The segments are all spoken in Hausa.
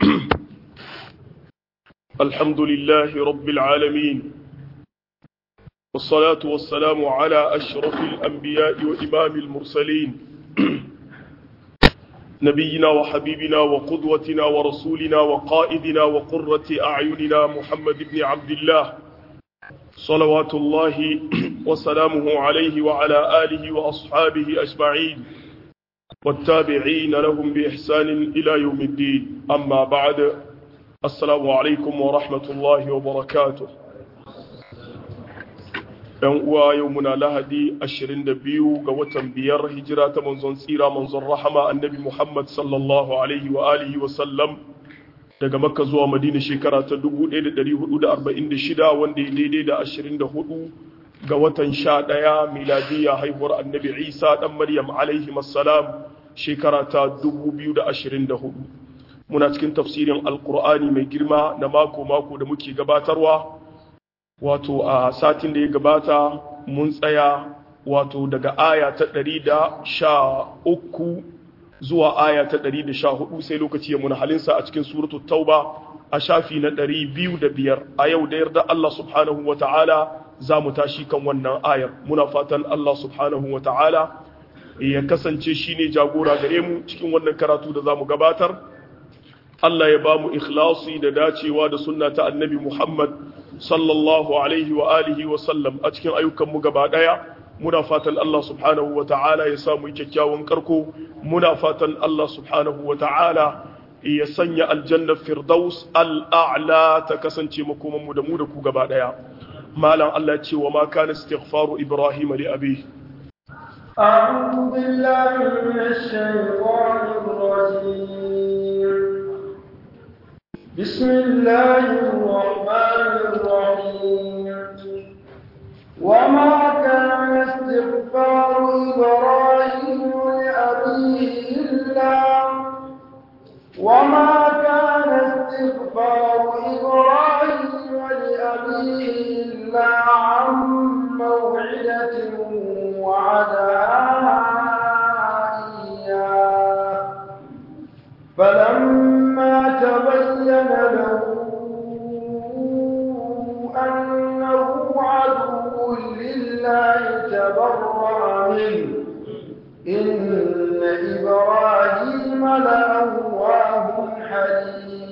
الحمد لله رب العالمين والصلاة والسلام على أشرف الأنبياء وإمام المرسلين نبينا وحبيبنا وقدوتنا ورسولنا وقائدنا وقرة أعيننا محمد بن عبد الله صلوات الله وسلامه عليه وعلى آله وأصحابه أجمعين والتابعين لهم بإحسان إلى يوم الدين أما بعد السلام عليكم ورحمة الله وبركاته ‘yan uwa yau muna lahadi 22 ga watan biyar hijira ta manzon tsira manzon rahama annabi Muhammad sallallahu alaihi wa alihi wa sallam daga makka zuwa madina shekara ta 1446 wanda ya daidai da 24 ga watan 11 miladiyya haihuwar annabi isa dan maryam alaihi assalam shekara ta 2024 muna cikin tafsirin alkur'ani mai girma na mako-mako da muke gabatarwa wato a satin da ya gabata mun tsaya wato daga aya ta ɗari da sha uku zuwa aya ta ɗari da sha hudu sai lokaci ya muna halinsa a cikin suratu tauba a shafi na ɗari biyu da biyar a yau da yarda Allah subhanahu wa ta'ala za mu tashi kan wannan ayar muna fatan Allah subhanahu wa ta'ala ya kasance shi ne jagora gare mu cikin wannan karatu da za mu gabatar Allah ya ba mu ikhlasi da dacewa da sunna ta annabi Muhammad sallallahu alaihi wa alihi wa sallam a cikin ayyukanmu gaba daya muna fatan Allah subhanahu wa ta'ala ya samu kyakkyawan karko muna fatan Allah subhanahu wa ta'ala ya sanya aljanna firdaus al'a'la ta kasance makoman mu da mu da ku gaba daya malam Allah ce wa ma kana istighfaru ibrahim li abi أعوذ بالله من الشيطان الرجيم بسم الله الرحمن الرحيم وما كان استغفار إبراهيم لأبيه إلا وما كان استغفار إبراهيم لأبيه إلا عن موعدة وعدها إياه فلما تبين له أنه عدو لله تبرأ منه إن إبراهيم لأواه حليم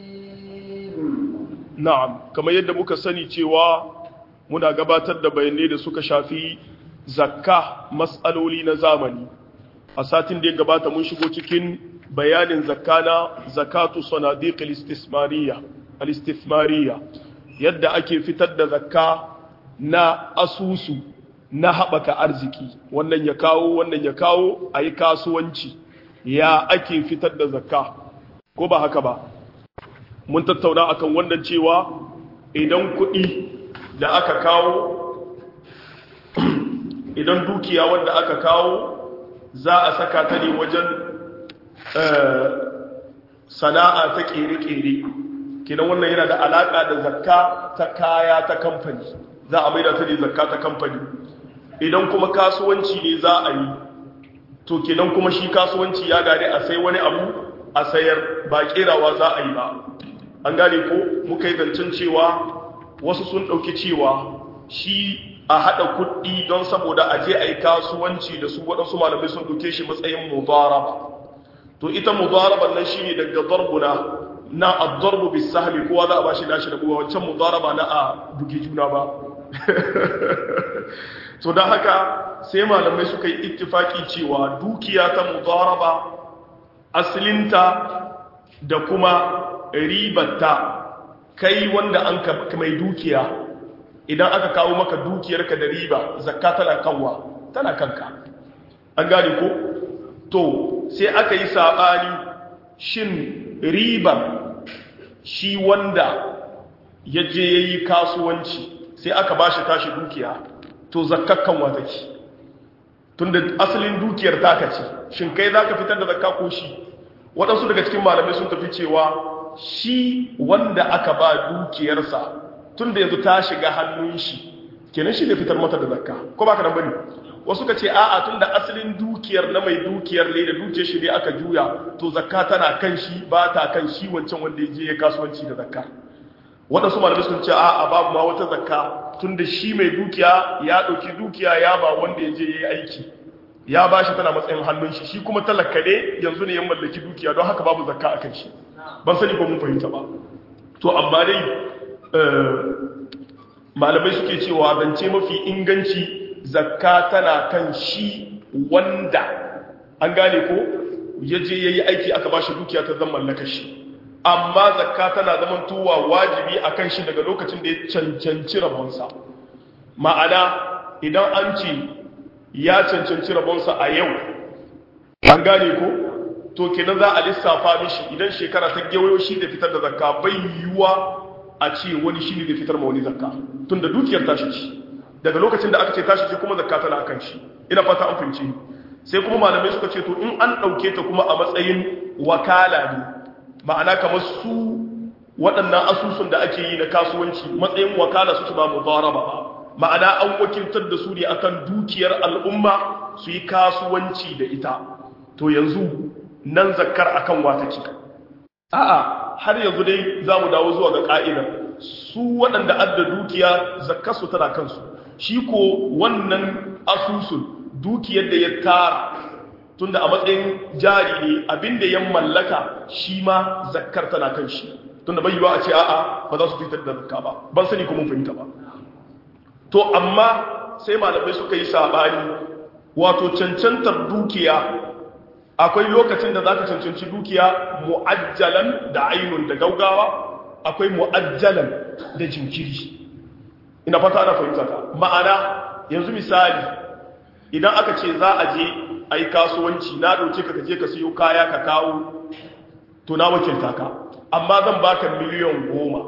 na'am kamar yadda muka sani cewa muna gabatar da bayanai da suka shafi zakka matsaloli na zamani a satin da ya gabata mun shigo cikin bayanin zakka na zakatu sanadiq al-istismariya al-istithmariya yadda ake fitar da zakka na asusu na haɓaka arziki wannan ya kawo wannan ya kawo a yi kasuwanci ya ake fitar da zakka ko ba haka ba mun tattauna akan wannan cewa idan kuɗi da aka kawo idan dukiya wanda aka kawo za a saka ta ne wajen sana'a ta ƙere-ƙere kinan wannan yana da alaƙa da zakka ta kaya ta kamfani za a maida ta ne zakka ta kamfani idan kuma kasuwanci ne za a yi to kinan kuma shi kasuwanci ya gane a sai wani abu a sayar ba ƙerawa za a yi ba an gane ko muka yi zancen cewa wasu sun ɗauki cewa shi a haɗa kuɗi don saboda a je a yi kasuwanci da su waɗansu malamai sun ɗauke shi matsayin mudaraba to ita mudaraban nan shine daga darbuna na ad-darbu bis sahmi kowa za a bashi nashi da buwa wancan mudaraba na a bugi juna ba to dan haka sai malamai suka yi ittifaki cewa dukiya ta mudaraba aslinta da kuma ribarta kai wanda an ka mai dukiya idan aka kawo maka dukiyarka da riba zakka tana kanwa tana kanka an gane ko to sai aka yi saɓani shin ribar shi wanda ya je ya yi kasuwanci sai aka ba shi tashi dukiya to zakakkan wata ce tun da asalin dukiyar taka ce shin kai za ka fitar da zakka ko shi waɗansu daga cikin malamai sun tafi cewa shi wanda aka ba dukiyarsa tun da yanzu ta shiga hannun shi kenan shi ne fitar mata da zakka ko ba ka nan bane wasu ka ce a'a tunda asalin dukiyar na mai dukiyar ne da dukiyar shi ne aka juya to zakka tana kan shi ba ta kan shi wancan wanda ya je ya kasuwanci da zakka waɗansu malamai sun ce a'a babu ma wata zakka tunda shi mai dukiya ya ɗauki dukiya ya ba wanda ya je ya yi aiki ya ba shi tana matsayin hannun shi shi kuma talaka ne yanzu ne ya mallaki dukiya don haka babu zakka a kan shi ban sani ko mun fahimta ba to amma dai malamai suke cewa zance mafi inganci zakka tana kan shi wanda an gane ko ya je ya yi aiki aka ba shi dukiya ta zama mallaka shi amma zakka tana zaman tuwa wajibi a kan shi daga lokacin da ya cancanci rabonsa ma'ana idan an ce ya cancanci rabonsa a yau an gane ko to kenan za a lissafa mishi idan shekara ta gewayo shi da fitar da zakka bai yiwuwa a ce wani shi ne da fitar ma wani zakka tun da dukiyar tashi ce daga lokacin da aka ce tashi ce kuma zakka tana akan shi ina fata an fahimci sai kuma malamai suka ce to in an ɗauke ta kuma a matsayin wakala ne ma'ana kamar su waɗannan asusun da ake yi na kasuwanci matsayin wakala su ba mudaraba ba ma'ana an wakiltar da su ne akan dukiyar al'umma su yi kasuwanci da ita to yanzu nan zakkar akan wata ce a'a har yanzu dai za mu dawo zuwa ga ka'idar su waɗanda adda dukiya zakkar su tana kansu shi ko wannan asusun dukiyar da ya tara tunda a matsayin jari ne abinda ya mallaka shi ma zakkar tana kan shi tunda bai yiwa a ce a'a ba za su fitar da zakka ba ban sani kuma fahimta ba to amma sai malamai suka yi sabani wato cancantar dukiya akwai lokacin da zaka cancanci dukiya mu'ajjalan da ainun da gaugawa akwai mu'ajjalan da jinkiri ina fata ana fahimta ta ma'ana yanzu misali idan aka ce za a je a yi kasuwanci na ɗauke ka je ka siyo kaya ka kawo to na wakilta ka amma zan baka miliyan goma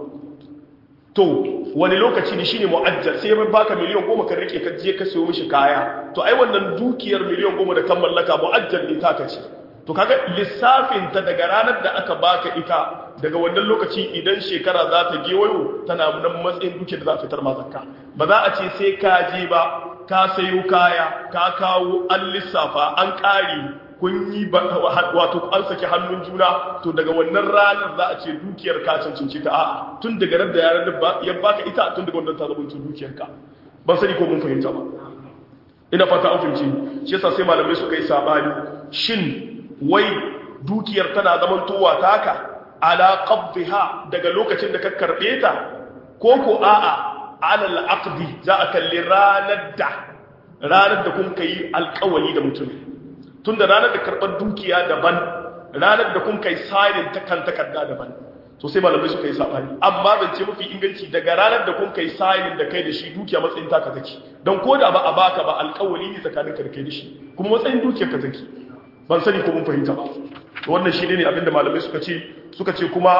to wani lokaci ne shine mu'ajjal sai ya baka miliyan goma ka rike ka je ka siyo mishi kaya to ai wannan dukiyar miliyan goma da kan mallaka mu'ajjal ne taka ce to kaga lissafin ta daga ranar da aka baka ita daga wannan lokaci idan shekara za ta gewayo tana nan matsayin dukiyar da za ta fitar ma zakka ba za a ce sai ka je ba ka sayo kaya ka kawo an lissafa an ƙari kun yi wato an saki hannun juna to daga wannan ranar za a ce dukiyar ka cancanci ta a'a tun daga ran da yaran da ya baka ita tun daga wannan ta zama dukiyar ka ban sani ko mun fahimta ba ina fata an fahimci shi yasa sai malamai suka yi sabani shin wai dukiyar tana zaman towa taka ala qabdiha daga lokacin da ka karbe ta ko ko a'a ala al-aqdi za a kalli ranar da ranar da kun kai alƙawari da mutum tunda ranar da karɓar dukiya daban ranar da kun kai signing ta kan takarda daban to sai malamai suka yi sabani amma zance mafi inganci daga ranar da kun kai signing da kai da shi dukiya matsayin taka take don ko da ba a baka ba alƙawari ne tsakanin ka da kai da shi kuma matsayin dukiyar ka take ban sani ko mun fahimta ba wannan shi ne abinda malamai suka ce suka ce kuma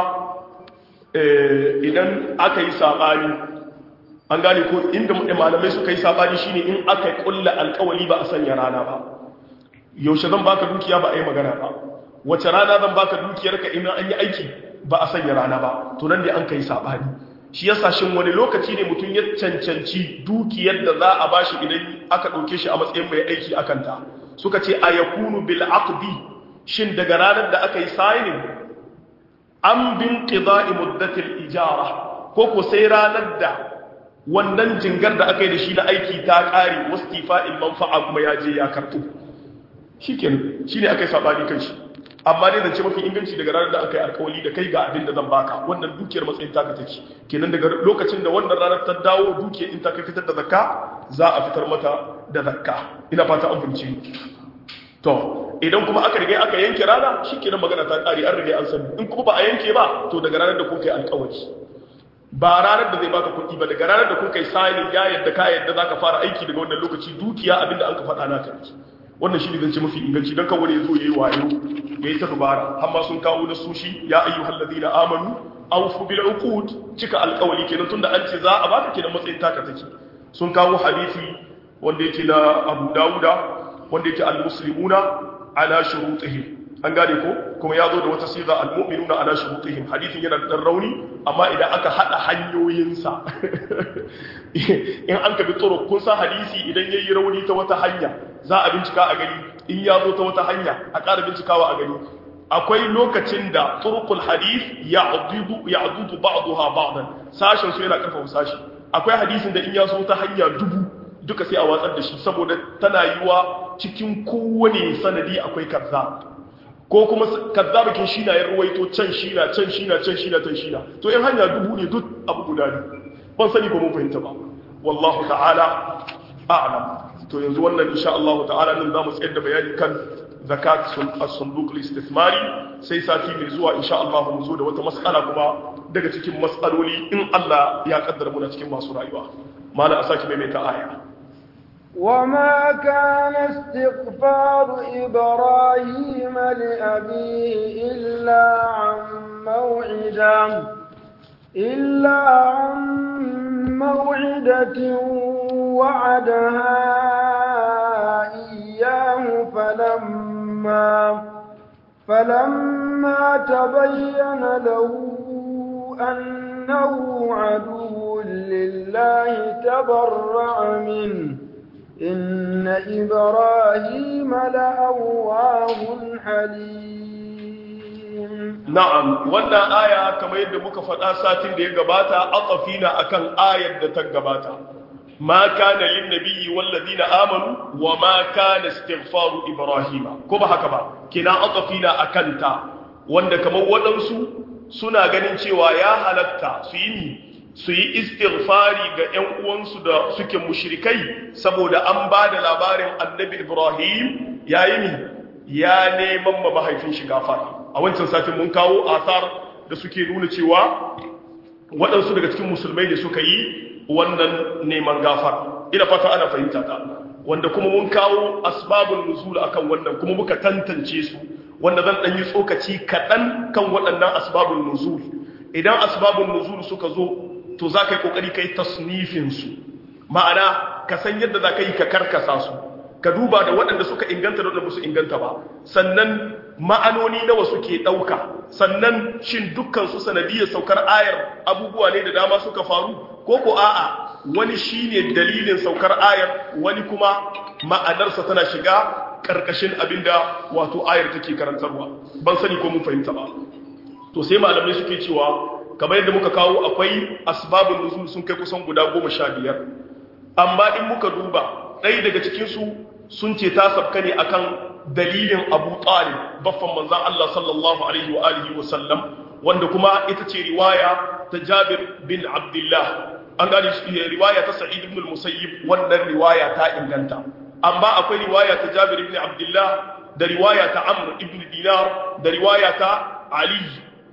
idan aka yi sabani an gane ko inda malamai suka yi sabani shine in aka kulla alƙawari ba a sanya rana ba yaushe zan baka dukiya ba a yi magana ba wace rana zan baka dukiyarka in an yi aiki ba a sanya rana ba to nan ne an kai sabani shi yasa shin wani lokaci ne mutum ya cancanci dukiyar da za a bashi idan aka dauke shi a matsayin mai aiki akan ta suka ce ayakunu bil aqdi shin daga ranar da aka yi signing an bin qida'i muddatil ijara ko ko sai ranar da wannan jingar da aka yi da shi na aiki ta kare wastifa'il manfa'a kuma ya je ya karɓo shi kenan shi ne aka yi saɓani kan shi amma dai zance mafi inganci daga ranar da aka yi alkawali da kai ga abin da zan baka wannan dukiyar matsayin taka take kenan daga lokacin da wannan ranar ta dawo dukiyar in ta kai fitar da zakka za a fitar mata da zakka ina fata an fahimci to idan kuma aka riga aka yanke rana shi kenan magana ta ƙari an riga an sani in kuma ba a yanke ba to daga ranar da kun kai alkawali ba ranar da zai baka kuɗi ba daga ranar da kun kai sani ya yadda ka yadda zaka fara aiki daga wannan lokaci dukiya abinda an ka faɗa naka ne wannan shi ne zance mafi inganci don kawai ya zo ya yi wayo ya yi ta dubara amma sun kawo na sushi ya ayyu hallazi na amanu awfu bil uqud cika alƙawali kenan tunda an ce za a baka kenan matsayin taka take sun kawo hadisi wanda yake na Abu Dawuda wanda yake al-muslimuna ala shurutihi an gane ko kuma ya zo da wata siga almu'minuna ala shurutihim hadithin yana da rauni amma idan aka hada hanyoyinsa in an ka bi tsoro kun san hadisi idan yayi rauni ta wata hanya za a bincika a gani in ya zo ta wata hanya a ƙara bincikawa a gani akwai lokacin da turqul hadith ya'dudu ya'dudu ba'daha ba'dan sashin su yana karfafa sashi akwai hadisin da in ya zo ta hanya dubu duka sai a watsar da shi saboda tana yiwa cikin kowane sanadi akwai kaza ko kuma kazzabakin shi na ya ruwaito can shi na can shi na can shi na can shi na to in hanya dubu ne duk abu guda ne ban sani ko mun fahimta ba wallahu ta'ala a'lam to yanzu wannan insha Allah ta'ala nan zamu tsayar da bayani kan zakat as-sunduq al-istithmari sai sati mai zuwa insha Allah mu zo da wata mas'ala kuma daga cikin mas'aloli in Allah ya kaddara muna cikin masu rayuwa mala asaki mai mai ta aya وما كان استغفار إبراهيم لأبيه إلا عن موعدة إلا عن موعدة وعدها إياه فلما فلما تبين له أنه عدو لله تبرأ منه إن إبراهيم لأواه حليم na'am wannan aya kamar yadda muka faɗa satin da ya gabata aqafina akan ayar da ta gabata ma kana lin nabiyyi wal ladina amanu wa ma kana istighfaru ibrahima ko ba haka ba kina aqafina akan ta wanda kamar waɗansu suna ganin cewa ya halatta su yi su yi istighfari ga ƴan uwansu da suke mushrikai saboda an ba da labarin annabi ibrahim yayi ni ya neman ma mahaifin shi gafara a wancan satin mun kawo asar da suke nuna cewa waɗansu daga cikin musulmai ne suka yi wannan neman gafara ina fata ana fahimta ta wanda kuma mun kawo asbabun nuzul akan wannan kuma muka tantance su wanda zan ɗan yi tsokaci kaɗan kan waɗannan asbabun nuzul idan asbabun nuzul suka zo to za ka yi ƙoƙari ka yi tasnifinsu ma'ana ka san yadda za ka yi ka karkasa su ka duba da waɗanda suka inganta da waɗanda su inganta ba sannan ma'anoni nawa suke ɗauka sannan shin dukkan su sanadiyar saukar ayar abubuwa ne da dama suka faru ko ko a'a wani shine dalilin saukar ayar wani kuma ma'anarsa tana shiga ƙarƙashin abinda wato ayar take karantarwa ban sani ko mun fahimta ba to sai malamai suke cewa kamar yadda muka kawo akwai asbabun nuzul sun kai kusan guda goma sha biyar amma in muka duba ɗaya daga cikinsu sun ce ta sabka ne akan dalilin abu talib baffan manzan Allah sallallahu alaihi wa alihi wa sallam wanda kuma ita ce riwaya ta jabir bin abdullah an gane riwaya ta sa'id ibn al-musayyib wannan riwaya ta inganta amma akwai riwaya ta jabir ibn abdullah da riwaya ta amr ibn dinar da riwaya ta ali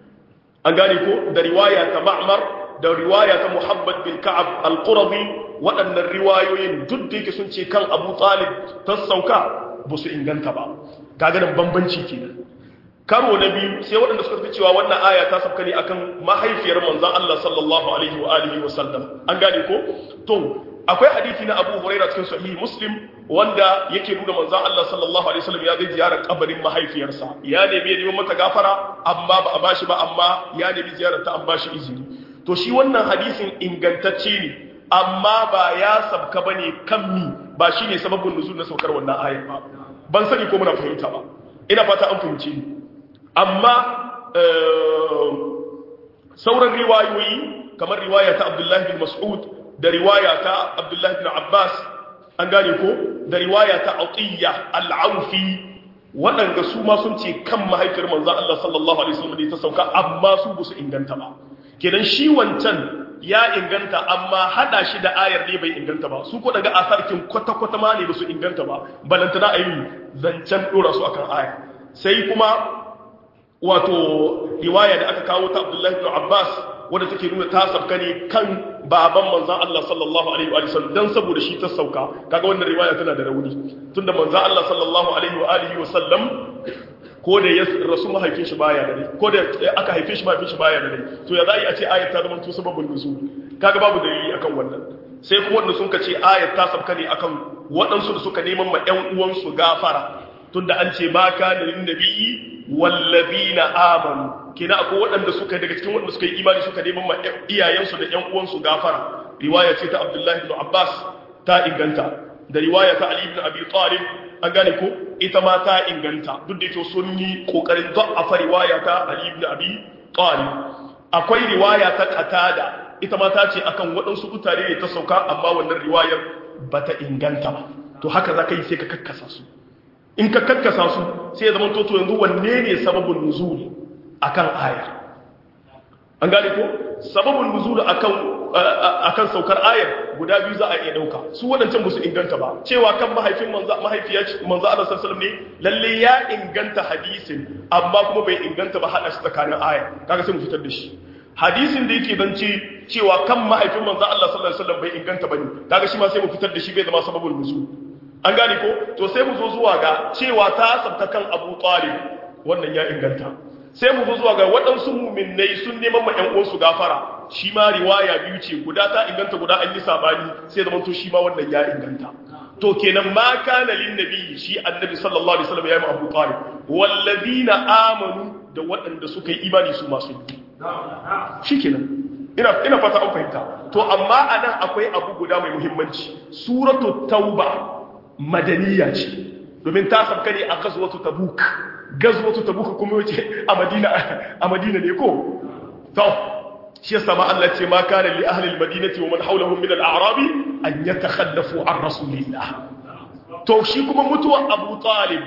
an gane ko da riwaya ta ma'mar da riwaya ta muhammad bin ka'ab al-qurabi waɗannan riwayoyin duk da yake sun ce kan abu talib ta sauka ba su inganta ba kaga nan bambanci kenan karo na biyu sai waɗanda suka fi cewa wannan aya ta sauka ne akan mahaifiyar manzon Allah sallallahu alaihi wa alihi wa sallam an gane ko to akwai hadisi na Abu Huraira cikin sahih Muslim wanda yake nuna manzon Allah sallallahu alaihi wasallam ya zai ziyarar kabarin mahaifiyarsa ya nemi ya nemi mata gafara amma ba a bashi ba amma ya nemi ziyarar ta an bashi izini to shi wannan hadisin ingantacce ne amma ba ya sabka bane kan mi ba shine sababin nuzul na saukar wannan ayar ba ban sani ko muna fahimta ba ina fata an fahimce ni amma sauran riwayoyi kamar riwaya ta Abdullah bin Mas'ud da riwaya ta Abdullah bin Abbas an gane ko da riwaya ta Atiyya al-Aufi waɗanda su ma sun ce kan mahaifiyar manzon Allah sallallahu alaihi wasallam ta sauka amma su ba su inganta ba kenan shi wancan ya inganta amma hada shi da ayar ne bai inganta ba su ko daga asarkin kwata-kwata ma ne ba su inganta ba balantana a yi zancen dora su akan aya sai kuma wato riwaya da aka kawo ta abdullahi ibn abbas wadda take nuna ta sauka ne kan baban manzan Allah sallallahu alaihi wa sallam dan saboda shi ta sauka kaga wannan riwaya tana da rauni tunda manzan Allah sallallahu alaihi wa alihi wa sallam ko da ya rasu mahaifin shi baya da rai ko da aka haife shi mahaifin shi baya da rai to ya zai a ce ayat ta zama to sababin nuzul kaga babu dalili akan wannan sai kuma wanda sun ce ayat ta sabka ne akan waɗansu da suka neman ma ƴan uwansu gafara tunda an ce ma kana lin nabiyyi wallazina amanu kina akwai waɗanda suka daga cikin waɗanda suka yi imani suka neman ma iyayensu da ƴan uwansu gafara riwaya ce ta Abdullahi ibn Abbas ta inganta da riwaya ta Ali ibn Abi Talib an gane ko ita ma ta inganta duk da yake sun yi kokarin da'afa riwaya ta Ali ibn Abi Talib akwai riwaya ta Qatada ita ma ta ce akan waɗansu mutane ne ta sauka amma wannan riwayar bata inganta ba to haka zaka yi sai ka kakkasa su in ka kakkasa su sai ya zama toto yanzu wanne ne sababin nuzuli akan aya an gane ko sababin nuzuli akan akan saukar ayar guda biyu za a iya dauka su wadancan ba su inganta ba cewa kan mahaifin manzo mahaifiya manzo Allah sallallahu alaihi ne lalle ya inganta hadisin amma kuma bai inganta ba hada shi tsakanin aya kaga sai mu fitar da shi hadisin da yake zance cewa kan mahaifin manzo Allah sallallahu alaihi wasallam bai inganta bane kaga shi ma sai mu fitar da shi bai zama sababul nuzul an gane ko to sai mu zo zuwa ga cewa ta sabta kan Abu Talib wannan ya inganta sai mu zo zuwa ga waɗansu mu'minnai sun neman ma ƴan uwansu gafara shi ma riwaya biyu ce guda ta inganta guda an yi sabani sai zama to shi ma wannan ya inganta to kenan ma kana lin nabi shi annabi sallallahu alaihi wasallam ya yi Abu Talib wallazina amanu da waɗanda suka yi imani su masu yi shikenan ina ina fata an fahimta to amma anan akwai abu guda mai muhimmanci suratul tauba madaniya ce domin ta sabka ne a gazwatu tabuk gazwatu tabuk kuma yace a madina a madina ne ko to shi yasa ma Allah ce ma kana li ahli almadinati wa man hawlahum min al-a'rabi an yatakhallafu an rasulillah to shi kuma mutuwa Abu Talib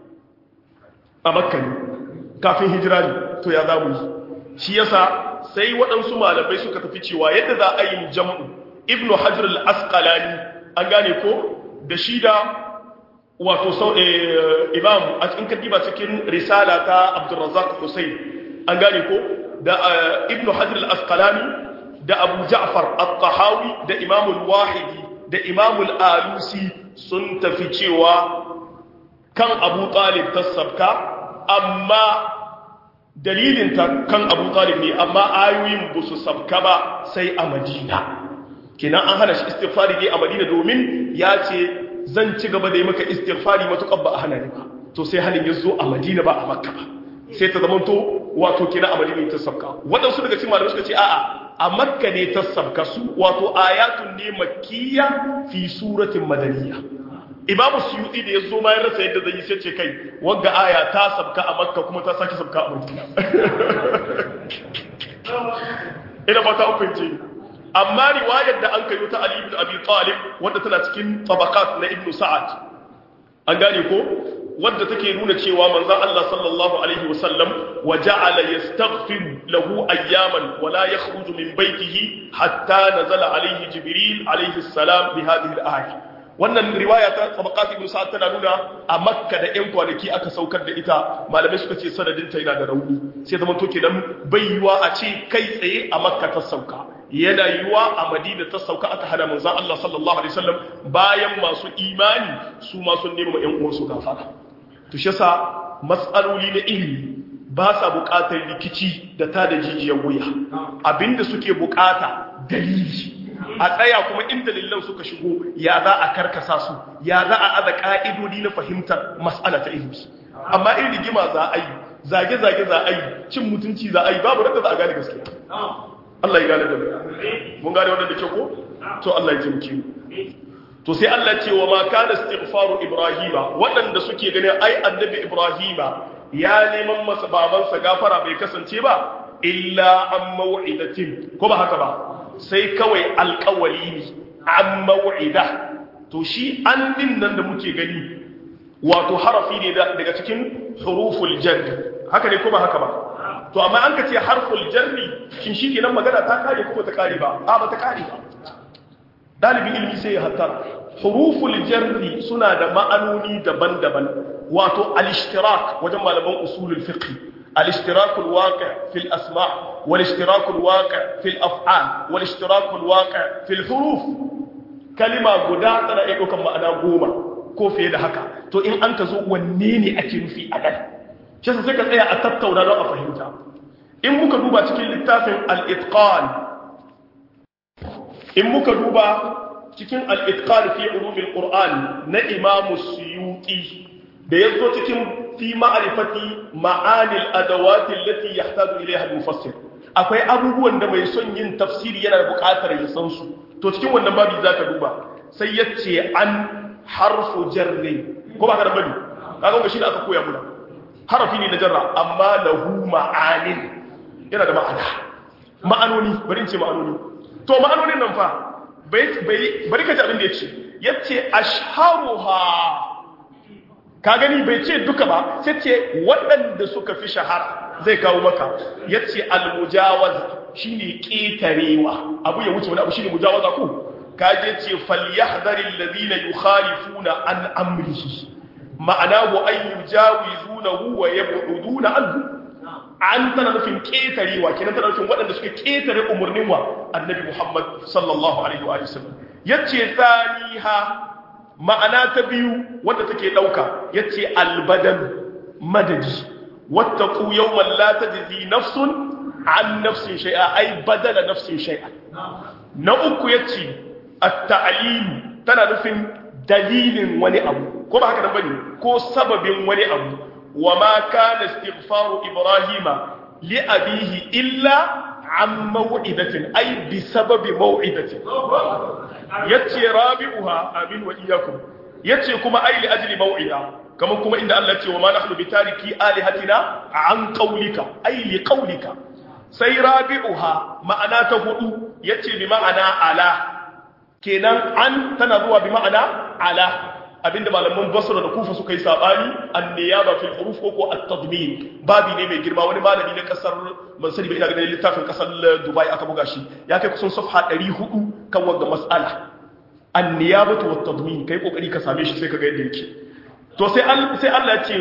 a Makka ne kafin hijira ne to ya zamu shi yasa sai waɗansu malamai suka tafi cewa yadda za a yi jam'u ibnu hajar al-asqalani an gane ko da shi da wato sau imam a cikin kadiba cikin risala ta abdurrazzaq hussein an gane ko da ibnu hajar al-asqalani da abu ja'far at-tahawi da imam al-wahidi da imam al-alusi sun tafi cewa kan abu talib tasabka amma dalilin ta kan abu talib ne amma ayoyin ba su sabka ba sai a madina kenan an hana shi istighfari ne a madina domin ya ce zan ci gaba da yi maka istighfari matuƙar ba a hana ni ba to sai halin ya zo a madina ba a makka ba sai ta zama to wato kenan a madina ta sabka waɗansu daga cikin malamai suka ce a'a a makka ne ta sabka su wato ayatun ne makkiya fi suratin madaniya imamu suyuti da ya zo ma ya rasa yadda zai yi sai ce kai wagga aya ta sabka a makka kuma ta sake sabka a madina ina ba ta ukunce amma riwayar da an kayo ta Ali ibn Abi Talib wadda tana cikin tabaqat na Ibn Sa'ad an gane ko wadda take nuna cewa manzon Allah sallallahu alaihi wasallam wa ja'ala yastaghfir lahu ayyaman wa la yakhruju min baytihi hatta nazala alaihi Jibril alaihi salam bi hadhihi al-ayah wannan riwaya ta tabaqat ibn Sa'ad tana nuna a Makka da ƴan kwanaki aka saukar da ita malamai suka ce sanadin ta yana da rauni sai zaman to kenan bai yiwa a ce kai tsaye a Makka ta sauka yana yiwa a madina ta sauka aka hana manzan Allah sallallahu alaihi wasallam bayan masu imani su ma sun nema ƴan uwansu gafara to shi yasa mas'aloli na ilimi ba sa buƙatar rikici da ta da jijiyar wuya abinda suke buƙata dalili a tsaya kuma in dalilan suka shigo ya za a karkasa su ya za a aza ka'idodi na fahimtar mas'ala ta ilimi amma in rigima za a yi zage-zage za a yi cin mutunci za a yi babu raka za a gane gaskiya Allah ya gane da mu mun gane wannan da ke ko to Allah ya taimake mu to sai Allah ce wa ma kana istighfaru ibrahima waɗanda suke ganin ai annabi ibrahima ya neman masa babansa gafara bai kasance ba illa an mau'idatin ko ba haka ba sai kawai alƙawali ne an mau'ida to shi an din nan da muke gani wato harafi ne daga cikin huruful jar haka ne ko ba haka ba to amma an ka ce harful jarri shin shi kenan magana ta kare ko ta kare ba a ba ta kare ba dalibin ilmi sai ya hattara huruful jarri suna da ma'anoni daban-daban wato al-ishtirak wajen malaman usulul fiqh al-ishtirak al-waqi' fi al-asma' wal-ishtirak al-waqi' fi al-af'al wal-ishtirak al-waqi' fi al-huruf kalima guda tana iya ɗaukar ma'ana goma ko fiye da haka to in an ka zo wanne ne ake nufi a nan shi sai ka tsaya a tattauna don a fahimta in muka duba cikin littafin al-itqan in muka duba cikin al-itqan fi ulumil qur'an na imam suyuti da yazo cikin fi ma'rifati ma'ani al-adawat allati yahtaju ilayha al-mufassir akwai abubuwan da mai son yin tafsiri yana da buƙatar ya san su to cikin wannan babi zaka duba sai yace an harfu jarri ko ba ka da bani kaga ga shi da aka koya muna harafi ne na jarra amma lahu ma'anin yana da ma'ana ma'anoni bari in ce ma'anoni to ma'anonin nan fa bari ka ji abin da ya ce ya ce ashharuha ka gani bai ce duka ba sai ce waɗanda suka fi shahara zai kawo maka ya ce almujawaz shi ne ƙetarewa abu ya wuce wani abu shi ne mujawaza ku ka je ce falyahdharil ladina yukhalifuna an amrihi ma'ana wa an yujawizunahu wa yab'uduna anhu an tana nufin ƙetarewa kenan tana nufin waɗanda suke ƙetare umarnin wa annabi Muhammad sallallahu alaihi wa sallam yace tsaniha ma'ana ta biyu wadda take ɗauka yace albadan madadi wattaqu yawman la tajzi nafsun an nafsin shay'a ay badala nafsin shay'a na uku yace at-ta'lim tana nufin dalilin wani abu ko ba haka nan bane ko sababin wani abu وما كان استغفار إبراهيم لأبيه إلا عن موعدة أي بسبب موعدة يتي رابعها آمين وإياكم يتي كما أي لأجل موعدة كما كما إن الله يتي وما نحن بتاركي آلهتنا عن قولك أي لقولك سي رابعها معنى تهدو يتي بمعنى على كنان عن تنظر بمعنى على abinda malaman basra da kufa suka yi sabani anniyaba fil huruf ko ko at-tadmin babi ne mai girma wani malami na kasar ban sani ba ina ganin littafin kasar Dubai aka buga shi ya kai kusan safha 400 kan wanga mas'ala anniyabatu wat tadmin kai kokari ka same shi sai ka ga yadda yake to sai sai Allah ya ce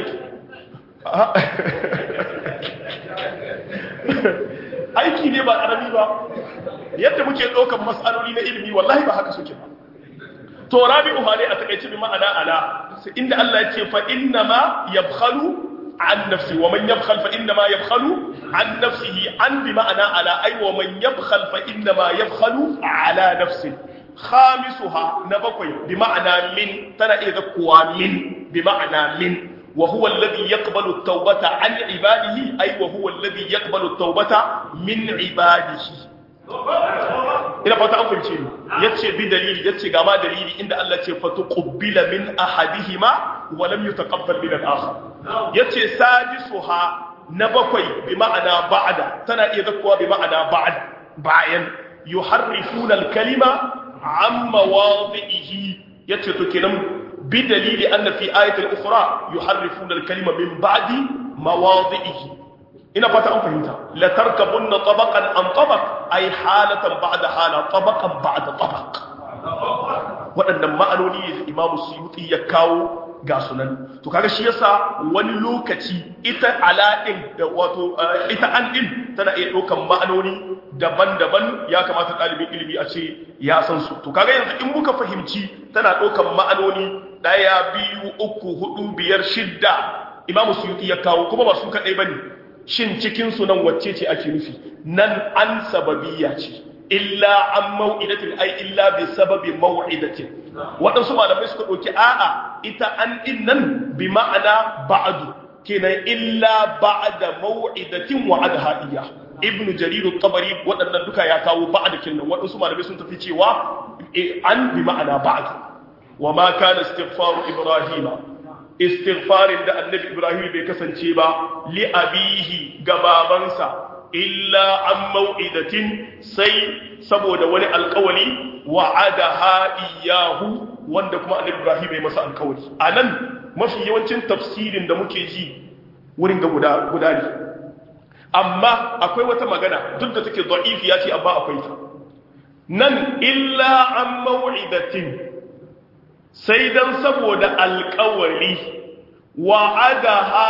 aiki ne ba karami ba yadda muke ɗaukar mas'aloli na ilimi wallahi ba haka suke ba to rabi'uha ne a takaice bi ma'ana ala inda Allah ya ce fa inna ma yabkhalu an nafsi wa man yabkhal fa inna ma yabkhalu an nafsihi an bi ma'ana ala ay wa man yabkhal fa inna ma yabkhalu ala nafsi khamisuha na bakwai bi ma'ana min tana iya zakkuwa min bi ma'ana min wa huwa alladhi yaqbalu at-taubata an ibadihi ay wa huwa alladhi yaqbalu at-taubata min ibadihi ina fata an fahimce ni yace bi dalili yace ga ma dalili inda Allah ce fa tuqbila min ahadihima wa lam yutaqabbal min al-akhar yace sadisuha na bakwai bi ma'ana ba'da tana iya zakkuwa bi ma'ana ba'd bayan yuharrifuna al-kalima an mawadhihi yace to kenan bi dalili anna fi ayati al-ukhra yuharrifuna al-kalima min ba'di mawadhihi ina fata an fahimta la tarkabunna tabaqan an tabaq ay halatan ba'da hala tabaqan ba'da tabaq waɗannan ma'anoni ne da Imam Suyuti ya kawo ga sunan to kaga shi yasa wani lokaci ita ala din da wato ita an din tana iya ɗaukan ma'anoni daban-daban ya kamata ɗalibin ilimi a ce ya san su to kaga yanzu in muka fahimci tana ɗaukan ma'anoni ɗaya biyu uku hudu biyar shidda Imam Suyuti ya kawo kuma ba su kaɗai bane shin cikinsu nan wacce ce ake nufi nan an sababiyya ce illa an mau'idatin ai illa bi sababi mau'idatin waɗansu malamai suka ɗauki a'a ita an ɗin nan bi ma'ana ba'adu kenan illa ba'da mau'idatin wa adha ibn jarir tabari waɗannan duka ya kawo ba'da kenan waɗansu malamai sun tafi cewa an bi ma'ana ba'du wa ma kana istighfaru ibrahima istighfarin da annabi ibrahim bai kasance ba li abihi ga babansa illa an mau'idatin sai saboda wani alkawali wa'adaha iyahu wanda kuma annabi ibrahim bai masa alkawali anan mafi yawancin tafsirin da muke ji wurin ga guda guda ne amma akwai wata magana duk da take da'ifiya ce amma akwai ta nan illa an mau'idatin sai dan saboda alkawari wa'adaha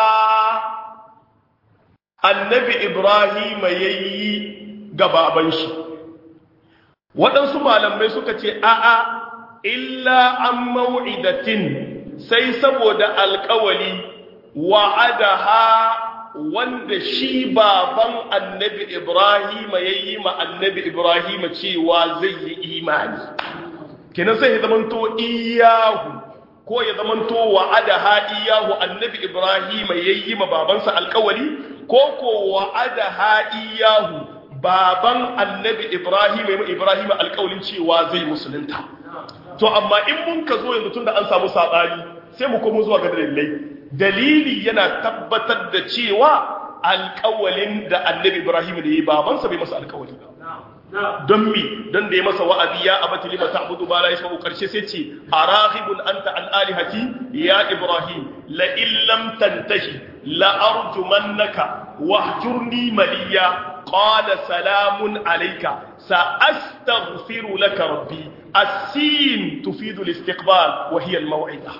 annabi Ibrahim yayi gababan shi waɗansu malamai suka ce a'a illa an mau'idatin sai saboda alkawari wa'adaha wanda shi baban annabi Ibrahim yayi ma annabi Ibrahim cewa zai yi imani kenan sai zamanto iyahu ko ya zamanto wa'ada ha iyahu annabi ibrahim yayi ma babansa alƙawari ko ko wa'ada ha iyahu baban annabi ibrahim yayi ma ibrahim alƙawarin cewa zai musulunta to amma in mun ka zo yanzu tunda an samu sabani sai mu komo zuwa ga dalilai dalili yana tabbatar da cewa alƙawalin da annabi ibrahim da yayi babansa bai masa alƙawari ba don mi don da ya masa wa'azi ya abati lima ta'budu ba la yasma'u karshe sai ce araghibun anta an alihati ya ibrahim la illam tantahi la arjumannaka wahjurni maliya qala salamun alayka sa astaghfiru laka rabbi as-sin tufidu al-istiqbal wa hiya al-maw'ida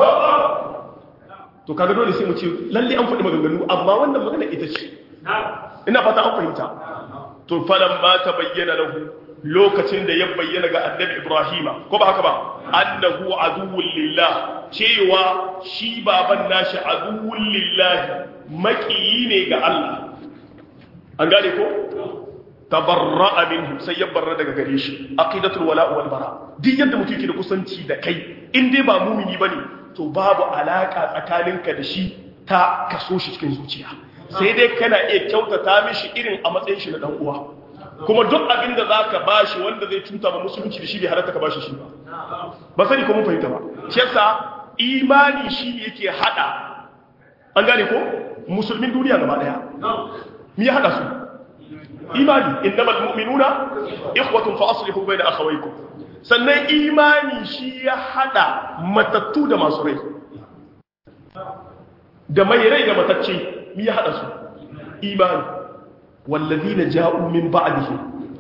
to kaga dole sai mu ce lalle an faɗi maganganu amma wannan magana ita ce ina fata an fahimta to falan ma ta bayyana lahu lokacin da ya bayyana ga annabi ibrahima ko ba haka ba annahu aduwwul lillah cewa shi baban nashi aduwwul lillah makiyi ne ga Allah an gane ko tabarra'a minhu sai ya barra daga gare shi aqidatul wala wal bara duk yadda mutum yake da kusanci da kai in dai ba mumini bane to babu alaka tsakaninka da shi ta kaso shi cikin zuciya sai dai kana iya kyautata mishi irin a matsayin shi na dan uwa kuma duk abin da zaka bashi wanda zai cuta ma musulunci da shi bai halatta ka bashi shi ba ba sani ko mun fahimta ba shi yasa imani shi yake hada an gane ko musulmin duniya gaba daya me ya hada su imani innamal mu'minuna ikhwatun fa aslihu bayna akhawaykum sannan imani shi ya hada matattu da masu rai da mai rai da matacce mi ya haɗa su imani wallazi na ja'u min ba'dihi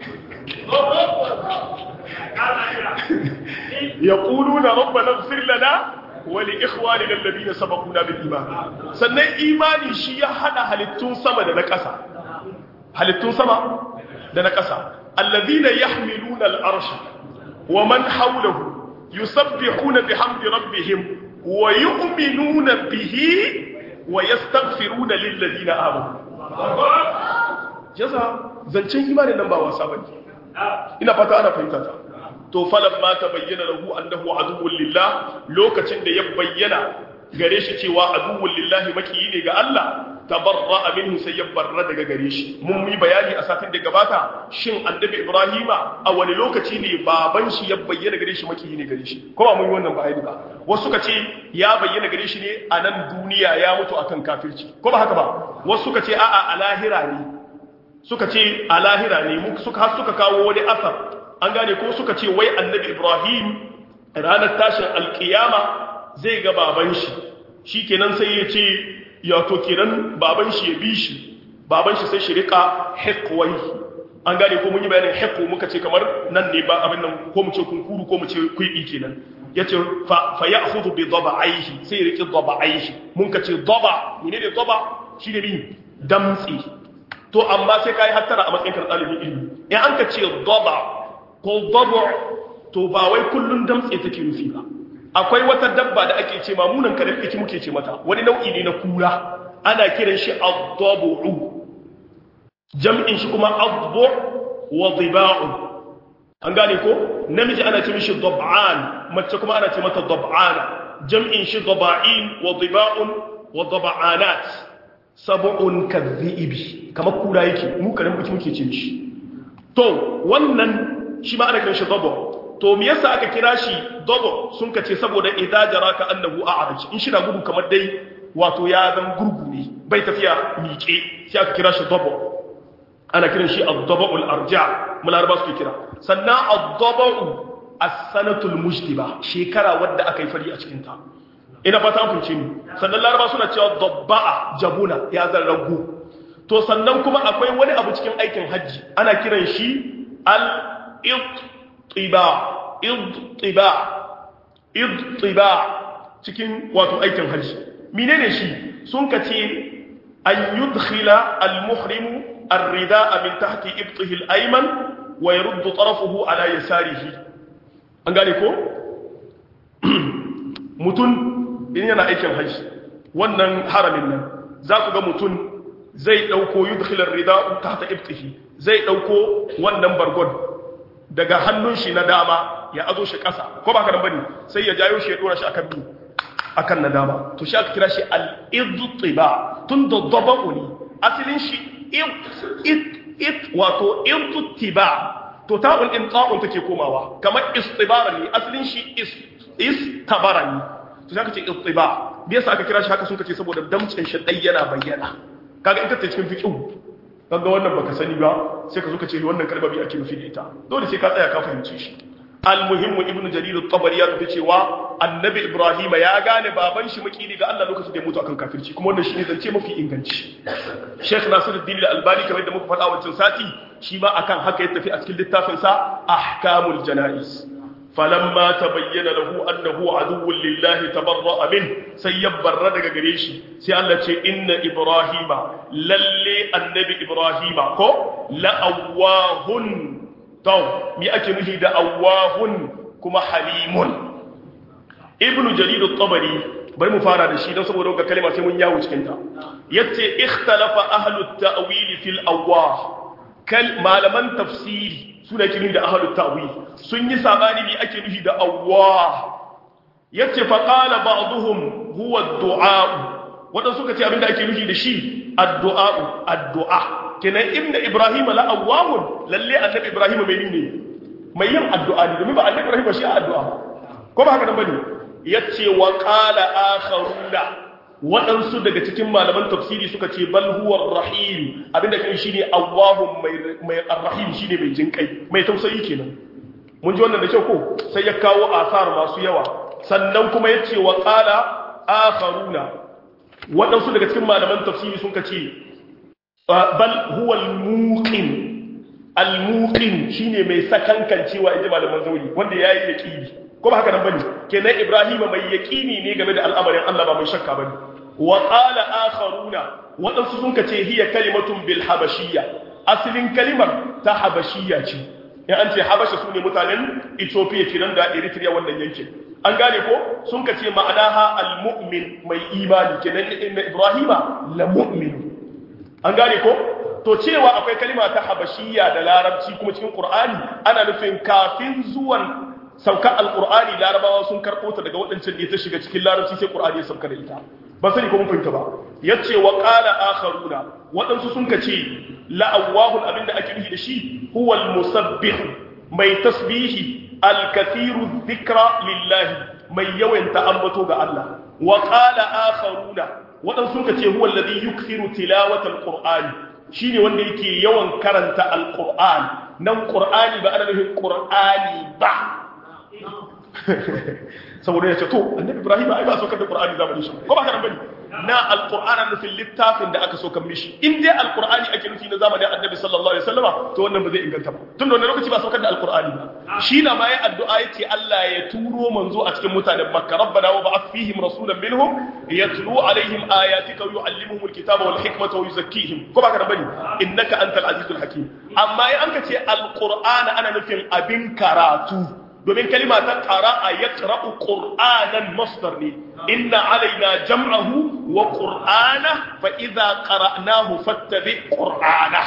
yaquluna rabbana ighfir lana wa li ikhwanina alladhina sabaquna bil iman sannan imani shi ya hada halittun sama da na ƙasa halittun sama da na ƙasa alladhina yahmiluna al-arsha wa man hawlahu yusabbihuna bihamdi rabbihim wa yu'minuna bihi wa yastaghfiruna lil ladina amanu yasa zancen imanin nan ba wasa bane ina fata ana fahimta ta to falamma tabayyana lahu annahu aduwwun lillah lokacin da ya bayyana gare shi cewa aduwwun lillahi makiyi ne ga Allah tabarra'a minhu sai ya barra daga gare shi mun yi bayani a satin da gabata shin annabi ibrahima a wani lokaci ne baban shi ya bayyana gare shi makiyi ne gare shi ko ba mun yi wannan bayani ba wasu suka ce ya bayyana gare shi ne a nan duniya ya mutu akan kafirci ko ba haka ba wasu suka ce a'a a lahira ne suka ce a lahira ne mu suka har suka kawo wani asar an gane ko suka ce wai annabi ibrahim ranar tashin alkiyama zai ga baban shi shikenan sai ya ce ya to kenan baban shi ya bi shi baban shi sai shi rika hikwai an gane ko mun yi bayanin hikku muka ce kamar nan ne ba abin nan ko mu ce kunkuru ko mu ce kuibi kenan yace fa fa ya'khudhu bi dabaihi sai riki dabaihi mun ka ce daba ne ne daba shi ne min damtsi to amma sai kai hattara a matsayin kan dalibin ilimi in an ka ce daba ko dabu to ba wai kullun damtsi take nufi ba akwai wata dabba da ake ce mamunan karen iki muke ce mata wani nau'i ne na kura ana kiran shi ad-dabu jam'in shi kuma adbu wa diba'u an gane ko namiji ana ce mishi dab'an mace kuma ana ce mata dab'ana jam'in shi daba'in wa diba'un wa dab'anat sab'un kadhibi kamar kura yake mu karen iki muke ce shi to wannan shi ma ana kiran shi dabu to me yasa aka kira shi dogo sun kace saboda idza jaraka annahu a'raj in shi na gudu kamar dai wato ya zan gurgu ne bai tafiya miƙe sai aka kira shi dogo ana kiran shi ad-daba'ul arja mularaba suke kira sannan ad-daba'u as-sanatul mujtiba shekara wadda aka yi fari a cikin ta ina fata an kunce ni sannan laraba suna cewa dabba'a jabuna ya zan rago to sannan kuma akwai wani abu cikin aikin hajji ana kiran shi al-ittiba idtiba idtiba cikin wato aikin hajji menene shi sun kace an yudkhila al-muhrimu الرداء من تحت إبطه الأيمن ويرد طرفه على يساره an gane ko mutum in yana aikin hajji wannan haramin nan za ku ga mutum zai ɗauko yudkhilar rida'u tahta ibtihi zai ɗauko wannan bargon daga hannun shi na dama ya azo shi ƙasa ko ba ka nan bane sai ya jayo shi ya dora shi akan bi akan nadama to shi aka kira shi al-idtiba tun da daba'u ne asalin shi it it wato idtiba to ta'un din ta'un take komawa kamar istibara ne asalin shi is istabara ne to sai aka ce idtiba me yasa aka kira shi haka sun kace saboda damcin shi dai yana bayyana kaga in ka tace cikin fiqh kaga wannan baka sani ba sai ka zo ka ce wannan kalma bi ake nufi da ita dole sai ka tsaya ka fahimce shi almuhimmu ibnu jarir at-tabari ya tafi cewa annabi ibrahim ya gane baban shi makini ga Allah lokacin da ya mutu akan kafirci kuma wannan shine zance mafi inganci sheikh nasiruddin al-albani kamar da muka faɗa wancan sati shi ma akan haka ya tafi a cikin littafin sa ahkamul janaiz falamma tabayyana lahu annahu aduwwun lillahi tabarra'a min sai ya barra daga gare shi sai Allah ce inna ibrahima lalle annabi ibrahima ko la'awahun to mi ake nufi da awahun kuma halimun ibnu jarir at-tabari bari mu fara da shi don saboda ga kalma sai mun yawo cikin ta yace ikhtalafa ahlu at-ta'wil fil awah kal malaman tafsiri suna kirin da ahlu at-ta'wil sun yi sabani mi ake nufi da awah yace fa qala ba'dhum huwa ad-du'a wadan suka ce abinda ake nufi da shi ad-du'a ad-du'a kenan inda ibrahim la awwahun lalle annabi ibrahim mai ne mai yin addu'a ne domin ba annabi ibrahim shi addu'a ko ba haka nan bane yace wa qala akharuna waɗansu daga cikin malaman tafsiri suka ce bal huwa rahim abinda kai shine awwahun mai mai arrahim shine mai jinkai mai tausayi kenan mun ji wannan da kyau ko sai ya kawo asar masu yawa sannan kuma yace wa qala akharuna waɗansu daga cikin malaman tafsiri sun ce bal huwa al-muqin al-muqin shine mai sakankancewa inji malaman zauri wanda yayi yaqini ko ba haka nan bane kenan ibrahim mai yaqini ne game da al'amarin Allah ba mai shakka bane wa qala akharuna wadansu sun kace hiya kalimatun bil habashiyya asalin kalimar ta habashiyya ce in an ce habasha sune mutanen Ethiopia kiran da Eritrea wannan yankin an gane ko sun kace ma'anaha al-mu'min mai imani kenan ibrahima la mu'min an gane ko to cewa akwai kalima ta habashiyya da larabci kuma cikin qur'ani ana nufin kafin zuwan sauka alqur'ani larabawa sun karbo ta daga wadancan da ta shiga cikin larabci sai qur'ani ya sauka da ita ba sani ko mun fahimta ba yace wa qala akharuna wadansu sun kace la awwahul abinda ake nufi da shi huwa almusabbih mai tasbihi alkathiru dhikra lillahi mai yawan ta'ambato ga Allah wa qala akharuna waɗansu suka ce huwa alladhi yukthiru tilawata alqur'ani shine wanda yake yawan karanta alqur'an nan qur'ani ba ana nufin qur'ani ba saboda ya ce to annabi ibrahim ai ba saukar da qur'ani zamanin shi ko ba kana bane na alqur'ana nufin littafin da aka saukar mishi in dai alqur'ani ake nufi na zamanin annabi sallallahu alaihi wasallama to wannan ba zai inganta ba tun da wannan lokaci ba saukar da alqur'ani ba shi na ma ya addu'a yace Allah ya turo manzo a cikin mutanen makka rabbana wa ba'ath fihim rasulan minhum yatlu alaihim ayatika wa yuallimuhum alkitaba wal hikmata wa yuzakkihim ko ba kana bane innaka antal azizul hakim amma in an ka ce alqur'ana ana nufin abin karatu domin kalima ta ƙara'a ya ƙara'u ƙur'anan masdar ne inna alaina jam'ahu wa ƙur'ana fa iza ƙara'nahu fattabi ƙur'ana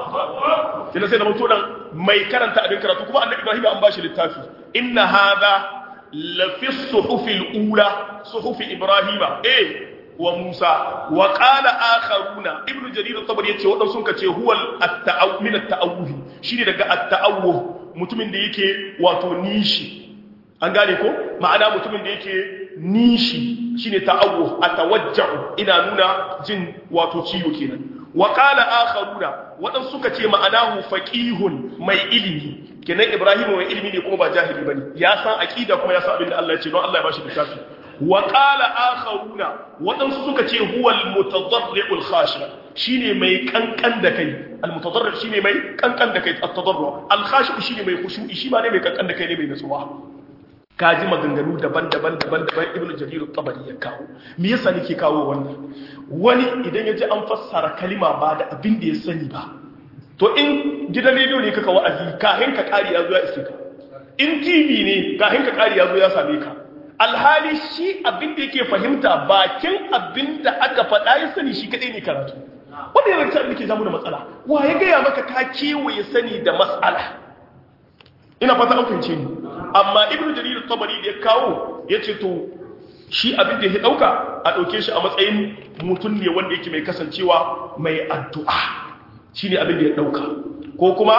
kina sai da mutu nan mai karanta abin karatu kuma annabi ibrahim an bashi littafi inna hadha la fi suhufil ula suhufi ibrahima eh wa musa wa qala akharuna ibnu jarir at-tabari yace wadan sun kace huwa at-ta'awwuh min at-ta'awwuh shine daga at-ta'awwuh mutumin da yake wato nishi an gane ko ma'ana mutumin da yake nishi shine ta'awwuh atawajja'u ina nuna jin wato ciwo kenan wa qala akharuna wadan suka ce ma'anahu faqihun mai ilimi kenan ibrahim mai ilimi ne kuma ba jahili bane ya san aqida kuma ya san abin da Allah ya ce don Allah ya bashi littafi wa qala akharuna wadansu suka ce huwa al-mutadarri'ul khashi shine mai kankan da kai al-mutadarri shine mai kankan da kai at-tadarru al-khashi shine mai khushu'i shi ma ne mai kankan da kai ne mai nutsuwa kaji maganganu daban-daban daban-daban ibn jarir at-tabari ya kawo me yasa nake kawo wannan wani idan yaji an fassara kalima ba da abin da ya sani ba to in gidan rediyo ne kaka wa'azi kahin ka kari ya zo ya iske ka in tv ne kahin ka kari ya zo ya same ka alhali shi abin da yake fahimta bakin abin da aka faɗa ya sani shi kaɗai ne karatu wanda yana cikin da ke zamu da matsala wa ya gaya maka ka kewaye sani da matsala ina fata an fahimce ni amma ibnu jarir tabari da ya kawo ya ce to shi abin da ya dauka a dauke shi a matsayin mutum ne wanda yake mai kasancewa mai addu'a shine abin da ya dauka ko kuma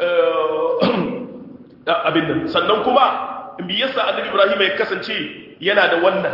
abin nan sannan kuma me yasa annabi Ibrahim ya kasance yana da wannan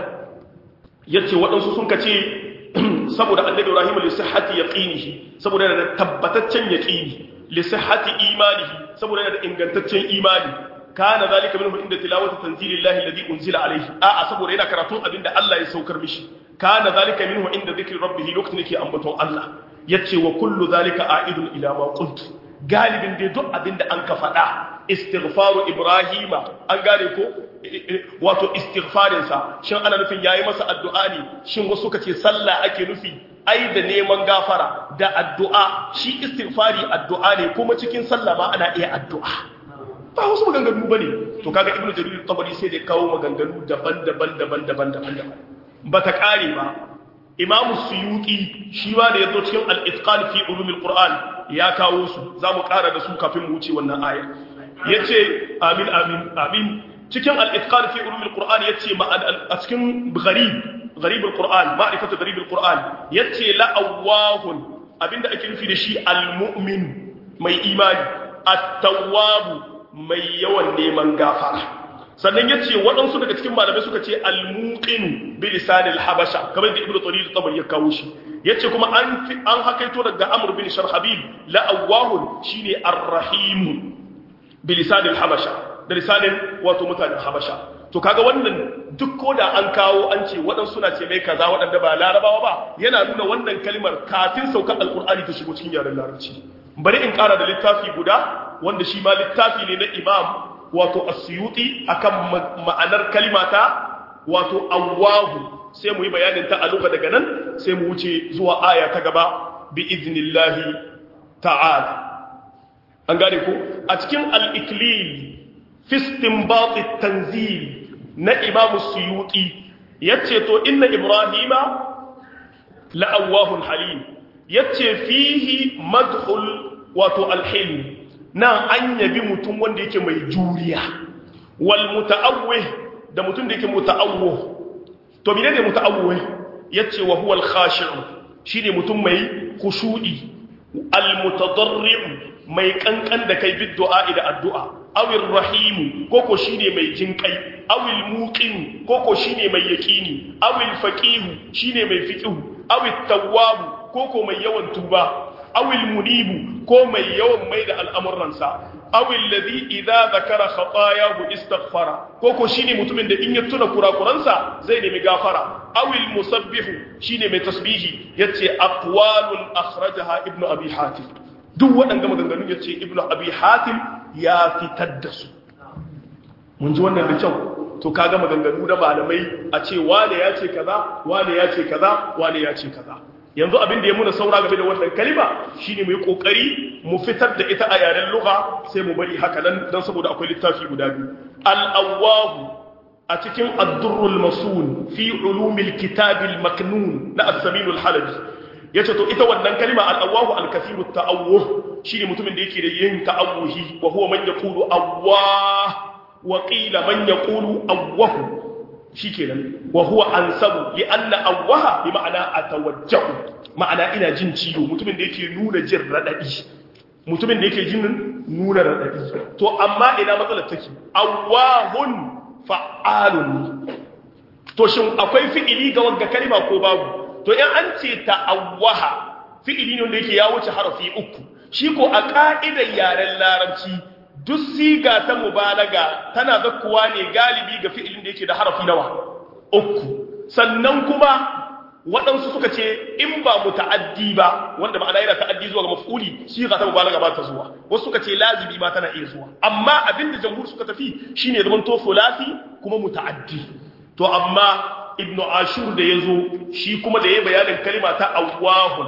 yace waɗansu sun kace saboda annabi Ibrahim li sihhati yaqinihi saboda yana da tabbataccen yaqini li sihhati imanihi saboda yana da ingantaccen imani kana zalika minhu inda tilawati tanzilillahi alladhi unzila alayhi a'a saboda yana karatun abinda Allah ya saukar mishi kana zalika minhu inda dhikri rabbih lokacin yake ambaton Allah yace wa kullu zalika a'idun ila ma qultu galibin dai duk abinda an ka faɗa istighfaru ibrahima an gane ko wato istighfarinsa shin ana nufin yayi masa addu'a ne shin wasu kace sallah ake nufi ai da neman gafara da addu'a shi istighfari addu'a ne kuma cikin sallah ma ana iya addu'a ba wasu maganganu bane to kaga ibnu jarir tabari sai da kawo maganganu daban-daban daban-daban daban-daban bata kare ba imam suyuti shi ma da yazo cikin al-itqan fi ulumil qur'an ya kawo su zamu kara da su kafin mu wuce wannan aya yace amin amin amin cikin al-itqan fi ulumil qur'an yace a cikin gharib gharib al-qur'an ma'rifatu gharib al-qur'an yace la awwahun abinda ake nufi da shi al-mu'min mai imani at-tawwab mai yawan neman gafara sannan yace waɗansu daga cikin malamai suka ce al-muqin bi lisanil habasha kamar da ibnu tarir tabari ya kawo shi yace kuma an an hakaito daga amr bin sharhabil la awwahun shine ar-rahim bi lisanil habasha da lisanin wato mutanen habasha to kaga wannan duk ko da an kawo an ce waɗansu suna ce mai kaza waɗanda ba larabawa ba yana nuna wannan kalmar kafin saukar alkur'ani ta shigo cikin yaren larabci bari in ƙara da littafi guda wanda shi ma littafi ne na imam wato asyuti akan ma'anar kalimata wato awwahu sai mu yi bayanin ta a luga daga nan sai mu wuce zuwa aya ta gaba bi iznillahi ta'ala an gane ko a cikin al-iklil fi istinbat at-tanzil na imam suyuti yace to inna ibrahima la'awahun halim yace fihi madhul wato al-hilm nan an yabi mutum wanda yake mai juriya wal muta'awwih da mutum da yake muta'awwih to menene muta'awwih yace wa huwa al-khashi'u shine mutum mai khushu'i al-mutadarri' mai kankan da kai bid du'a da addu'a awil rahim koko shine mai jinkai awil muqin koko shine mai yaqini awil faqih shine mai fiqh awil tawwab koko mai yawan tuba awil munibu ko mai yawan mai da al'amuransa awil ladhi idza zakara khatayahu istaghfara koko shine mutumin da in ya tuna kurakuransa zai nemi gafara awil musabbihu shine mai tasbihi yace aqwalun akhrajaha ibnu abi hatim duk waɗanda maganganu ya ce ibn abi hatim ya fitar da su mun ji wannan da kyau to kaga maganganu na malamai a ce wane ya ce kaza wane ya ce kaza wane ya ce kaza yanzu abin da ya muna saura game da wannan kalima shine mu yi kokari mu fitar da ita a yaren lugha sai mu bari haka nan dan saboda akwai littafi guda biyu al-awwahu a cikin ad-durrul masun fi ulumil kitabil maknun na as-samin al-halabi yace to ita wannan kalima al-awwahu al-kathiru ta'awwuh shine mutumin da yake da yin ta'awuhi wa huwa man yaqulu awwah wa qila man yaqulu awwahu shikenan wa huwa ansabu li anna awwaha bi ma'ana atawajjahu ma'ana ina jin ciwo mutumin da yake nuna jin radadi mutumin da yake jin nuna radadi to amma ina matsalar take awwahun fa'alun to shin akwai fi'ili ga wagga kalima ko babu to in an ce ta'awwaha fi'ili ne wanda yake ya wuce harafi uku shi ko a ka'idar yaren larabci duk siga ta mubalaga tana zakkuwa ne galibi ga fi'ilin da yake da harafi nawa uku sannan kuma waɗansu suka ce in ba muta'addi ba wanda ma'ana yana ta'addi zuwa ga maf'uli siga ta mubalaga ba ta zuwa wasu suka ce lazimi ma tana iya zuwa amma abinda jamhur suka tafi shine zaman to fulasi kuma muta'addi to amma ibn ashur da ya zo shi kuma da ya bayanin kalima ta awwahun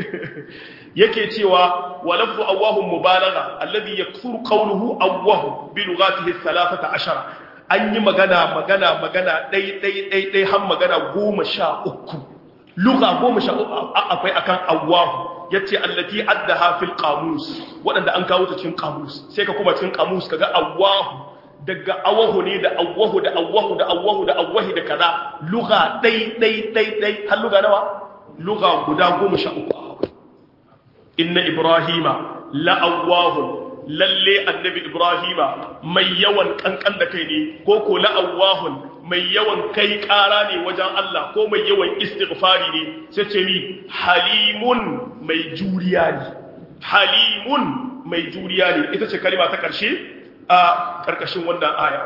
yake cewa wa lafzu awwahun mubalagha alladhi yakthuru qawluhu awwahu bi lughatihi thalathata ashara an yi magana magana magana dai dai dai dai har magana goma sha uku lugha goma sha uku akwai akan awwahu yace allati addaha fil qamus wadanda an kawo ta cikin qamus sai ka kuma cikin qamus kaga awwahu daga awahu ne da awahu da awahu da awahu da awahi da kaza lugha dai dai dai dai har lugha nawa lugha guda goma sha uku inna ibrahima la'awahun lalle annabi ibrahima mai yawan kankan da kai ne ko ko la'awahun mai yawan kai kara ne wajen Allah ko mai yawan istighfari ne sai ce ni halimun mai juriya ne halimun mai juriya ne ita ce kalima ta karshe a karkashin wannan aya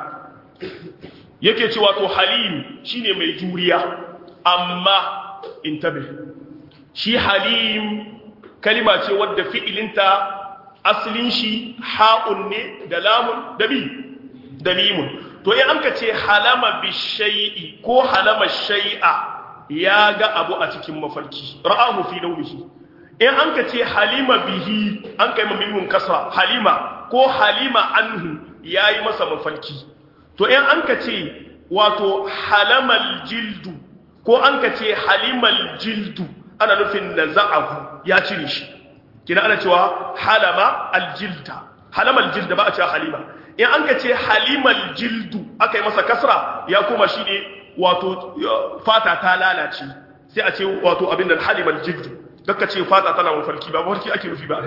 yake cewa to halim shine mai juriya amma intabi shi halim kalima ce wadda fi'ilinta asalin shi ha'un ne da lamun da bi da mimun to in an ka ce halama bi shay'i ko halama shay'a ya ga abu a cikin mafarki ra'ahu fi nawmihi in an ka ce halima bihi an kai mimun kasa halima ko halima anhu yayi masa mafarki to in an ka ce wato halamal jildu ko an ka ce halimal jildu ana nufin naza'ahu ya cire shi kina ana cewa halama aljilda halama aljilda ba a cewa halima in an ka ce halimal jildu aka yi masa kasra ya kuma shi ne wato fata ta lalace sai a ce wato abin da halimal jildu daga ce fata tana mafarki ba mafarki ake nufi ba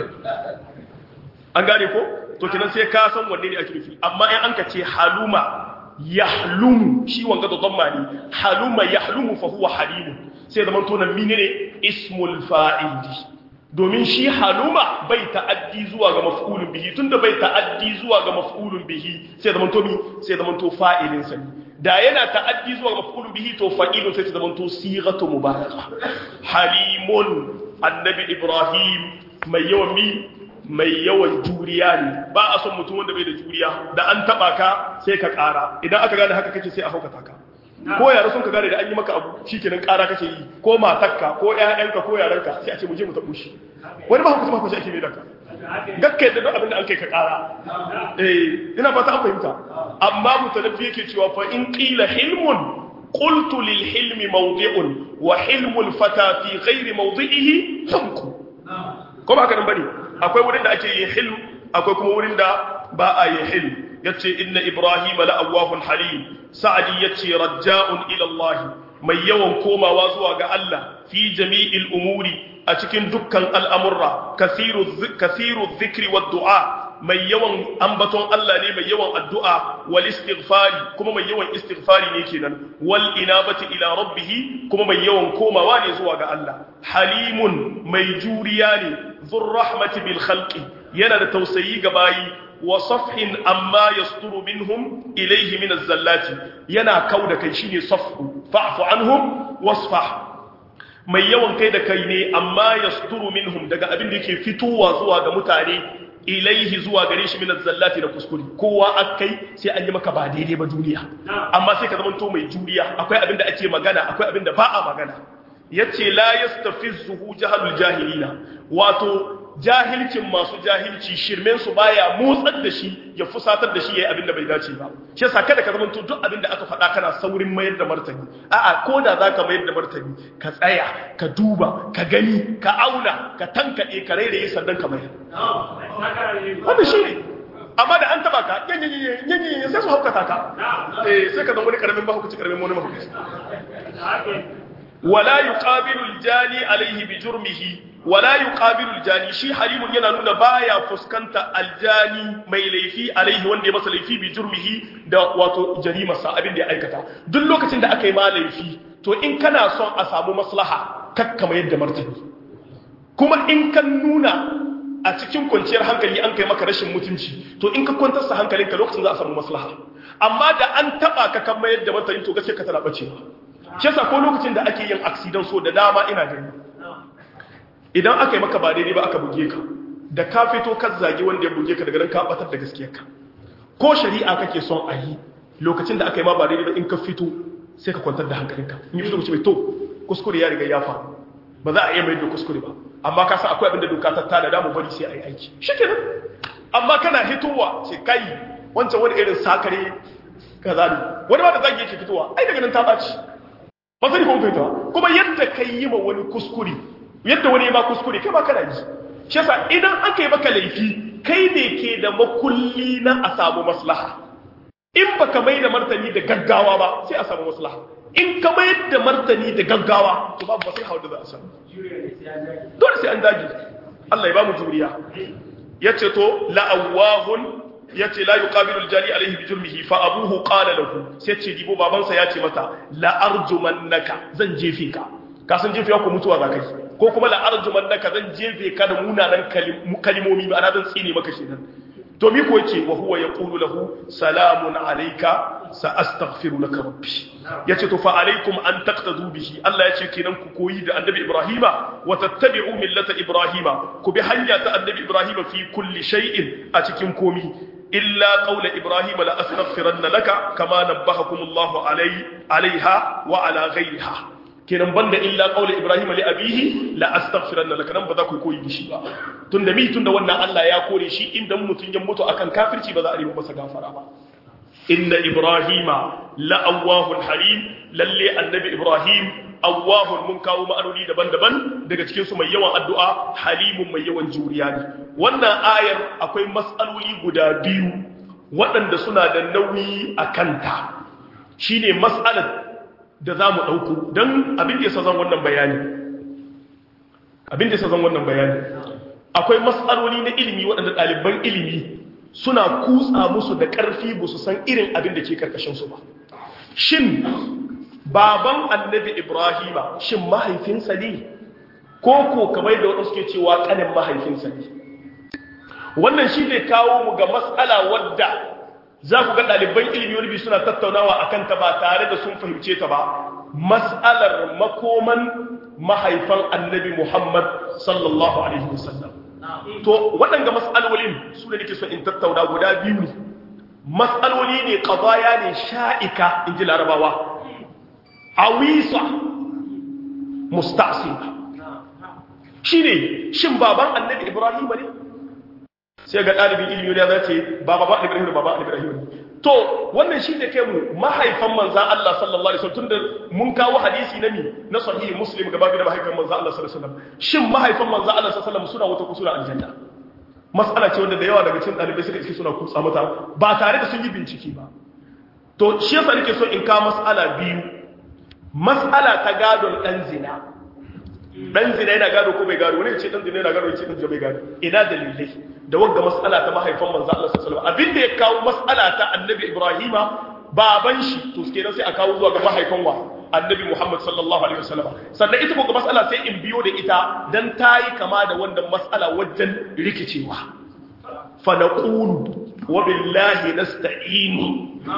an gane ko to kinan sai ka san wanne ne ake nufi amma in an ka ce haluma yahlumu shi wanga da dhamma ne haluma yahlumu fa huwa halimun sai zaman to nan menene ismul fa'ili domin shi haluma bai ta'addi zuwa ga maf'ulun bihi tunda bai ta'addi zuwa ga maf'ulun bihi sai zaman to mi sai zaman to fa'ilin sa da yana ta'addi zuwa ga maf'ulun bihi to fa'ilun sai zaman to sighatu mubaraka halimun annabi ibrahim mai yawan mi mai yawan juriya ne ba a son mutum wanda bai da juriya da an taba ka sai ka kara idan aka gane haka kake sai a haukata ka ko yara sun ka gane da an yi maka abu shikenan kara kake yi ko matarka ko ƴaƴanka ko yaranka sai a ce mu je mu tabu shi wani ba hukunta ba ake mai da ka gakkai da duk abin da an kai ka kara eh ina fata an fahimta amma mutalaffi yake cewa fa in qila hilmun qultu lil hilmi mawdi'un wa hilmul fata fi ghairi mawdi'ihi hamku ko ba haka nan bane akwai wurin da ake yin hilm akwai kuma wurin da ba a yin hilm yace inna ibrahima la awwahun halim sa'adi yace raja'un ila Allah mai yawan komawa zuwa ga Allah fi jami'il umuri a cikin dukkan al'amurra kasiru kasiru dhikri wad du'a mai yawan ambaton Allah ne mai yawan addu'a wal istighfari kuma mai yawan istighfari ne kenan wal inabati ila rabbih kuma mai yawan komawa ne zuwa ga Allah halimun mai juriya ne zur rahmati bil khalqi yana da tausayi ga bayi wa safhin amma yasturu minhum ilayhi min az-zallati yana kauda kai shine safhu fa'fu anhum wasfah mai yawan kai da kai ne amma yasturu minhum daga abin da yake fitowa zuwa ga mutane ilaihi zuwa gare shi minaz zallati da kuskure kowa akai sai an yi maka ba daidai ba duniya amma sai ka zamanto mai juriya akwai abin da ake magana akwai abin da ba a magana yace la yastafizuhu jahalul jahilina wato jahilcin masu jahilci shirmen su baya motsar da shi ya fusatar da shi yayi abin da bai dace ba shi yasa kada ka zamanto duk abin da aka faɗa kana saurin mayar da martani a'a ko da zaka mayar da martani ka tsaya ka duba ka gani ka auna ka tankade ka rairaye sannan ka mayar wannan shi ne amma da an taba ka yanyanyanyanyanyan sai su haukata ka eh sai ka zama wani karamin mahaukaci karamin wani mahaukaci wala yuqabilu aljani alayhi bi jurmihi wala yuqabilu aljani shi halimun yana nuna baya fuskanta aljani mai laifi alaihi wanda ya masa laifi bi jurmihi da wato jarimarsa abin da ya aikata duk lokacin da aka yi ma laifi to in kana son a samu maslaha kakkama yadda martani kuma in kan nuna a cikin kwanciyar hankali an kai maka rashin mutunci to in ka kwantar sa hankalinka lokacin za a samu maslaha amma da an taba ka kan mayar da martani to gaskiya ka tana bacewa shi yasa ko lokacin da ake yin accident so da dama ina gani idan aka yi maka ba daidai ba aka buge ka da ka fito ka zagi wanda ya buge ka daga nan ka batar da gaskiyarka ko shari'a kake son a yi lokacin da aka yi ma ba daidai ba in ka fito sai ka kwantar da hankalinka in yi fito ce mai to kuskure ya riga ya faru ba za a iya mai da kuskure ba amma ka san akwai abin da doka ta tada da mu bari sai a yi aiki shikenan amma kana hitowa sai kai wancan wani irin sakare kaza ne wani ma da zagi yake fitowa ai daga nan ta baci ba sani kuma fitowa kuma yadda kai yi ma wani kuskure yadda wani ma kuskure kai ma kana yi shi yasa idan aka yi maka laifi kai ne ke da makulli na a samu maslaha in baka mai da martani da gaggawa ba sai a samu maslaha in ka mai da martani da gaggawa to babu maslaha wanda za a samu dole sai an dage Allah ya ba mu juriya yace to la'awahun yace la yuqabilu al-jali alayhi bi jurmihi fa abuhu qala lahu sai ce dibo babansa yace mata la arjumannaka zan jefe ka ka san jefe ko mutuwa za kai ko kuma la arjumannaka zan jefe ka da munanan kalimomi ba ana zan tsine maka kenan to mi ko yace wa huwa yaqulu lahu salamun alayka sa astaghfiru laka rabbi yace to fa alaykum an taqtadu bihi Allah yace kenan ku koyi da annabi Ibrahima wa tattabi'u millata Ibrahima ku bi hanya ta annabi Ibrahima fi kulli shay'in a cikin komi illa qawla Ibrahima la astaghfiranna laka kama nabbahakum Allah alai alaiha wa ala ghayriha kenan banda illa qawla Ibrahima li abihi la astaghfiranna laka nan ba za ku koyi da shi ba tunda mi tunda wannan Allah ya kore shi inda mutun ya mutu akan kafirci ba za a yi masa gafara ba inna ibrahima la'awahun halim lalle annabi ibrahim awahun mun kawo ma'anoni daban-daban daga cikin su mai yawan addu'a halimun mai yawan juriya ne wannan ayar akwai mas'aloli guda biyu waɗanda suna da nauyi a kanta shine mas'alar da za mu ɗauko don abin da ya zan wannan bayani abin da ya zan wannan bayani akwai mas'aloli na ilimi waɗanda ɗaliban ilimi suna kutsa musu da ƙarfi ba su san irin abin da ke ƙarƙashinsu ba shin baban annabi ibrahima shin mahaifinsa ne ko ko kamar da waɗansu ke cewa ƙanin mahaifinsa ne wannan shi ne kawo mu ga matsala wadda za ku ga ɗaliban ilimi wani suna tattaunawa a kanta ba tare da sun fahimce ta ba matsalar makoman mahaifan annabi muhammad sallallahu alaihi wasallam to waɗanda matsalolin su da nake so in tattauna guda biyu ne matsaloli ne ƙazaya ne sha'ika in ji larabawa awisa mustasila shi ne shin baban annabi ibrahim ne sai ga ɗalibin ilimi ya zace ba baba ibrahim da baba ibrahim ne to wannan shi ne kai mu mahaifan manzan Allah sallallahu alaihi wasallam tunda mun kawo hadisi na mi na sahihi muslim gaba da mahaifan manzan Allah sallallahu alaihi wasallam shin mahaifan manzan Allah sallallahu alaihi wasallam suna wata kusura aljanna mas'ala ce wanda da yawa daga cikin dalibai suka iske suna kutsa mata ba tare da sun yi bincike ba to shi yasa nake so in kawo mas'ala biyu mas'ala ta gadon dan zina dan zina yana gado ko bai gado wani ya ce dan zina yana gado ya ce dan zina bai gado ina dalilai da wagga mas'ala ta mahaifan manzo Allah sallallahu alaihi wasallam abinda ya kawo mas'ala ta annabi Ibrahima baban shi to kenan sai a kawo zuwa ga mahaifan wa annabi Muhammad sallallahu alaihi wasallam sannan ita ko mas'ala sai in biyo da ita dan tayi kama da wannan mas'ala wajen rikicewa fa naqulu wa billahi nasta'inu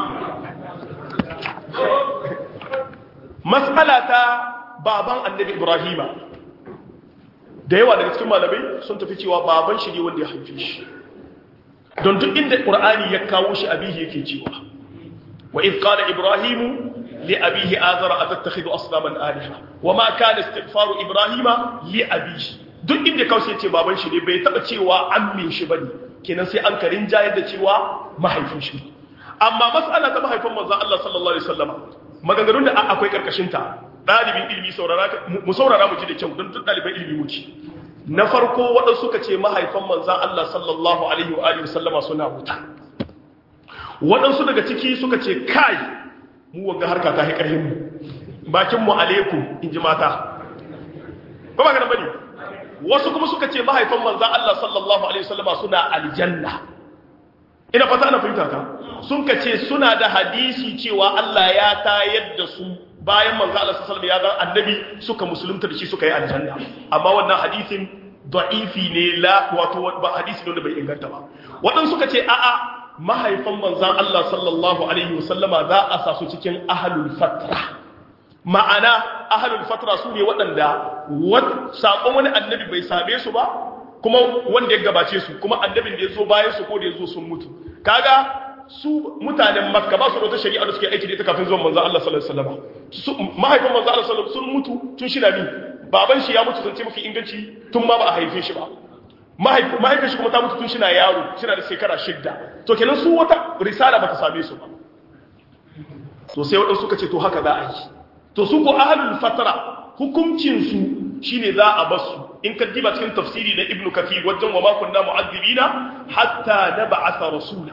mas'ala ta baban annabi Ibrahima da yawa daga cikin malamai sun tafi cewa baban shi ne wanda ya haife shi don duk inda qur'ani ya kawo shi abihi yake cewa wa id qala ibrahimu li abihi azara atattakhidhu asnaman alaha wa ma kana istighfaru ibrahima li abihi duk inda kawo shi yace baban shi ne bai taba cewa ammin shi bane kenan sai an karin jayar da cewa mahaifin shi amma mas'ala ta mahaifin manzon Allah sallallahu alaihi wasallam maganganun da akwai karkashin ta ɗalibin ilimi mu saurara mu ji da kyau don duk ɗaliban ilimi mu ci na farko waɗansu suka ce mahaifan manzan Allah sallallahu alaihi wa alihi sallama suna wuta waɗansu daga ciki suka ce kai mu wanga harka ta haƙarhin mu bakin mu alaikum in ji mata ba ba ganin bane wasu kuma suka ce mahaifan manzan Allah sallallahu alaihi sallama suna aljanna ina fata ana fahimta ta sun ka ce suna da hadisi cewa Allah ya tayar da su bayan manzo Allah sallallahu alaihi wasallam ya ga annabi suka musulunta da shi suka yi aljanna amma wannan hadisin da'ifi ne la wato ba hadisi ne wanda bai inganta ba wadan suka ce a'a mahaifan manzon Allah sallallahu alaihi wasallama za a sa su cikin ahlul fatra ma'ana ahlul fatra su ne waɗanda sakon wani annabi bai same su ba kuma wanda ya gabace su kuma annabin da ya zo bayan su ko da ya zo sun mutu kaga su mutanen makka ba su da wata shari'a da suke aiki da ita kafin zuwan manzo Allah sallallahu alaihi wasallam mahaifin manzo Allah sallallahu sun mutu tun shi mi baban shi ya mutu zance mafi inganci tun ma ba a haife shi ba mahaifin shi kuma ta mutu tun shi na yaro shi na da shekara shidda to kenan su wata risala ba ta same su ba to sai waɗansu suka ce to haka za a yi to su ko ahlul fatra hukuncin su shine za a basu in ka diba cikin tafsiri na ibnu kathir wajen wa ma kunna mu'azzibina hatta nab'atha rasula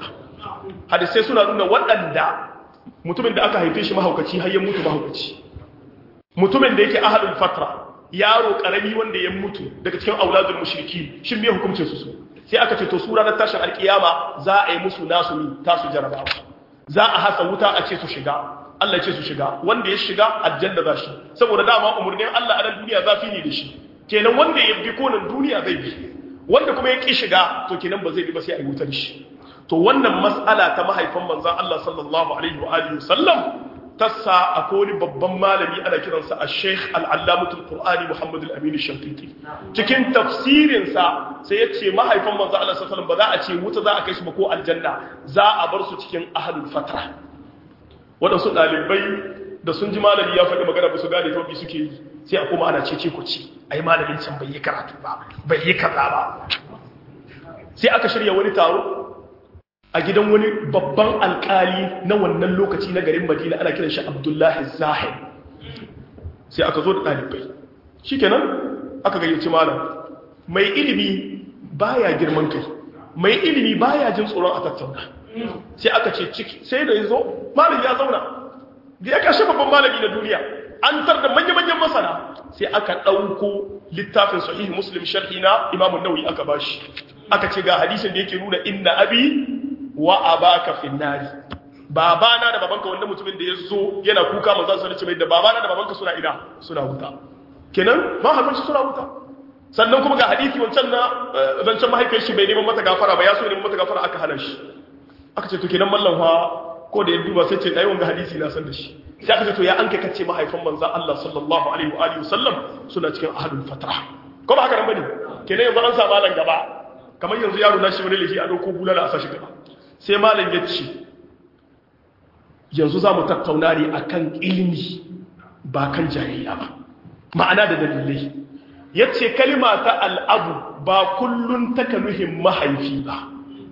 hadisai suna nuna waɗanda mutumin da aka haife shi mahaukaci har ya mutu mahaukaci mutumin da yake ahalul fatra yaro karami wanda ya mutu daga cikin auladul mushriki shin me hukuncin su su sai aka ce to su ranar tashin alkiyama za a yi musu nasu ni tasu jarabawa za a hasa wuta a ce su shiga Allah ce su shiga wanda ya shiga aljanna za shi saboda dama umurnin Allah a nan duniya zafi ne da shi kenan wanda ya bi konan duniya zai bi wanda kuma ya ki shiga to kenan ba zai bi ba sai a yi wutar shi to wannan mas'ala ta mahaifan manzon Allah sallallahu alaihi wa alihi wasallam tassa akwai wani babban malami ana kiransa a sheikh al'allamatul qur'ani muhammad al-amin shankiti cikin tafsirinsa sai ya ce mahaifan manzo Allah sallallahu ba za a ce wuta za a kai su ba ko aljanna za a bar su cikin ahlul fatra waɗansu ɗalibai da sun ji malami ya faɗi magana ba su gane ta bi suke yi sai a kuma ana cece ku ci ai malamin can bai yi karatu ba bai yi kaza ba sai aka shirya wani taro a gidan wani babban alkali na wannan lokaci na garin madina ana kiran shi abdullahi zahir sai aka zo da ɗalibai shi kenan aka gayyaci malam mai ilimi baya girman kai mai ilimi baya jin tsoron a tattauna sai aka ce ciki sai da ya zo malam ya zauna da ya kashe babban malami na duniya an tar da manya-manyan masana sai aka ɗauko littafin sahihi muslim sharhi na imamun nauyi aka bashi aka ce ga hadisin da yake nuna inna abi wa abaka finnari babana da babanka wanda mutumin da ya zo yana kuka manzan sa ce mai da babana da babanka suna ina suna wuta kenan mahaifin suna wuta sannan kuma ga hadisi wancan na zancen mahaifiyar shi bai neman mata gafara ba ya so neman mata gafara aka hana shi aka ce to kenan mallan fa ko da ya duba sai ce dai wanga hadisi na san da shi sai aka ce to ya an kai kace mahaifan manzan Allah sallallahu alaihi wa alihi wasallam suna cikin ahlul fatra ko ba haka nan bane kenan yanzu an sa malan gaba kamar yanzu yaro na shi wani lahi a dauko bulala a sashi gaba sai malam ya ce yanzu za mu tattauna ne a kan ilimi ba kan jayayya ba ma'ana da dalilai ya ce kalima ta al'abu ba kullum taka nuhin mahaifi ba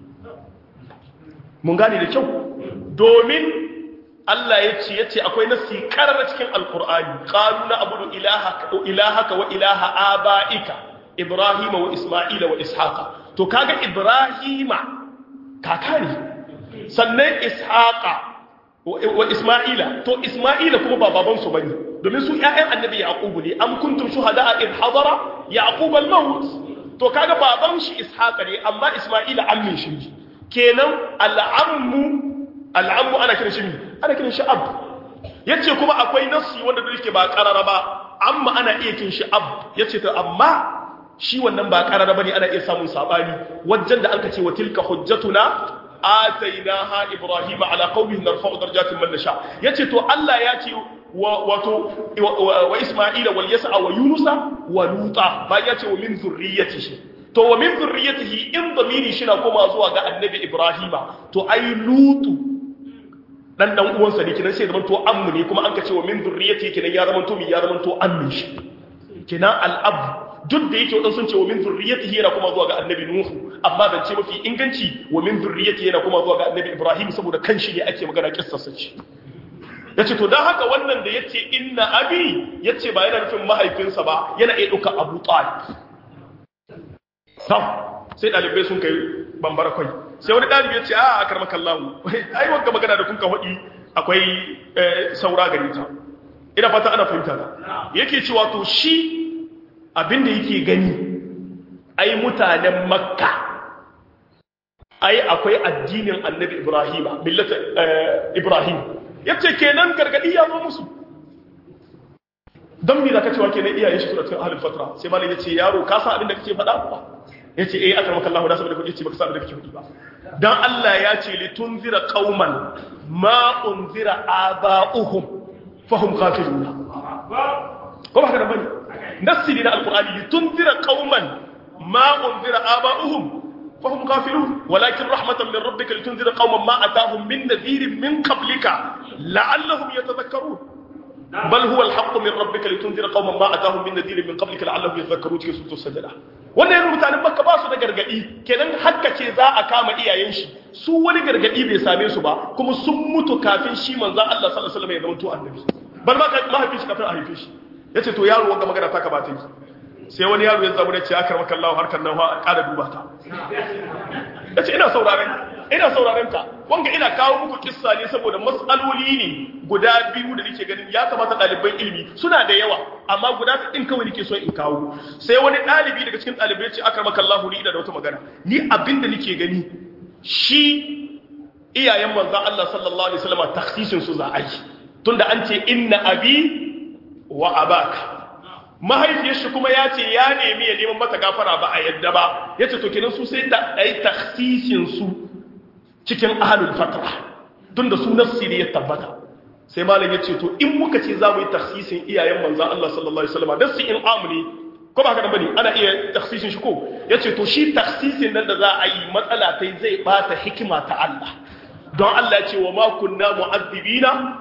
mun gane da kyau domin Allah ya ce ya ce akwai nasi karar cikin alkur'ani ƙalu na abu ilahaka wa ilaha aba'ika ibrahima wa isma'ila wa ishaqa to kaga ibrahima kaka ne sannan ishaqa wa isma'ila to isma'ila kuma ba baban su bane domin su ƴaƴan annabi yaqubu ne am kuntum shuhada id hadara yaqub al maut to kaga baban shi ishaqa ne amma isma'ila ammin shi kenan al'ammu al'ammu ana kiran shi ana kiran shi ab yace kuma akwai nassi wanda da yake ba qarara ba amma ana iya kin shi ab yace to amma shi wannan ba karara bane ana iya samun sabani wajen da anka ce wa tilka hujjatuna atainaha ibrahima ala qaumihi narfa'u darajatin man nasha yace to Allah ya ce wato wa isma'ila wal yas'a wa yunusa wa luta ba ya ce wa min zurriyyatihi to wa min zurriyyatihi in damiri shi na koma zuwa ga annabi ibrahima to ai lutu dan dan uwansa ne kinan sai zaman to ammu ne kuma an ka ce wa min zurriyyatihi kinan ya zaman to mi ya zaman to ammin shi kinan al-ab duk da yake wadansu sun ce wa min zurriyatihi yana kuma zuwa ga annabi nuhu amma dan ce mafi inganci wa min zurriyatihi yana kuma zuwa ga annabi ibrahim saboda kan shi ne ake magana kissarsa ce yace to dan haka wannan da yace inna abi yace ba yana nufin mahaifinsa ba yana iya dauka abu talib sam sai dalibai sun kai bambara kai sai wani dalibi yace a akarmaka Allah ai wanga magana da kun ka hodi akwai saura gare ta ina fata ana fahimta yake cewa to shi abinda yake gani ai mutanen makka ai akwai addinin annabi ibrahim millata ibrahim yace kenan gargadi ya zo musu dan me zaka cewa kenan iyayen shi suna cikin ahlul fatra sai malam yace yaro ka san abinda kake faɗa ba yace eh akar maka Allah da saboda kake yace baka san abinda kake faɗi ba dan Allah ya ce litunzira qauman ma unzira aba'uhum fahum ghafiluna ko ba haka da bane nassi ne na alkur'ani litunzira qauman ma unzira aba'uhum fahum ghafilun walakin rahmatan min rabbika litunzira qauman ma atahum min nadhirin min qablika la'allahum yatadhakkarun bal huwa alhaqqu min rabbika litunzira qauman ma atahum min nadhirin min qablika la'allahum yatadhakkarun cikin suratul sajda wannan yana mutanen makka ba su da gargadi kenan hakka ce za a kama iyayen shi su wani gargadi bai same su ba kuma sun mutu kafin shi manzon Allah sallallahu alaihi wasallam ya zama to annabi bal ma mahaifin shi kafin a haife shi ya ce to yaro wanga magana ta kamata yi sai wani yaro ya zama da ce aka maka Allah harkar nan a ƙara duba ta ya ce ina sauraren ina sauraron ka wanga ina kawo muku kissa ne saboda mas'aloli ne guda biyu da nake ganin ya kamata ɗaliban ilimi suna da yawa amma guda ɗin kawai nake so in kawo sai wani ɗalibi daga cikin ɗalibai ce aka maka Allahu ni da wata magana ni abinda nake gani shi iyayen manzon Allah sallallahu alaihi wasallam takhsisin su za a yi tunda an ce inna abi wa abaka mahaifiyar shi kuma ya ce ya nemi ya neman mata gafara ba a yadda ba ya ce to kenan su sai da ɗai taksisin su cikin ahalul fatra tun da su nassi ne ya tabbata sai malam ya ce to in muka ce za mu yi taksisin iyayen manzan Allah sallallahu alaihi wasallam dan su in amuni ko ba haka bane ana iya taksisin shi ko ya ce to shi taksisin nan da za a yi matsala tai zai bata hikima ta Allah don Allah ya ce wa ma kunna mu'azzibina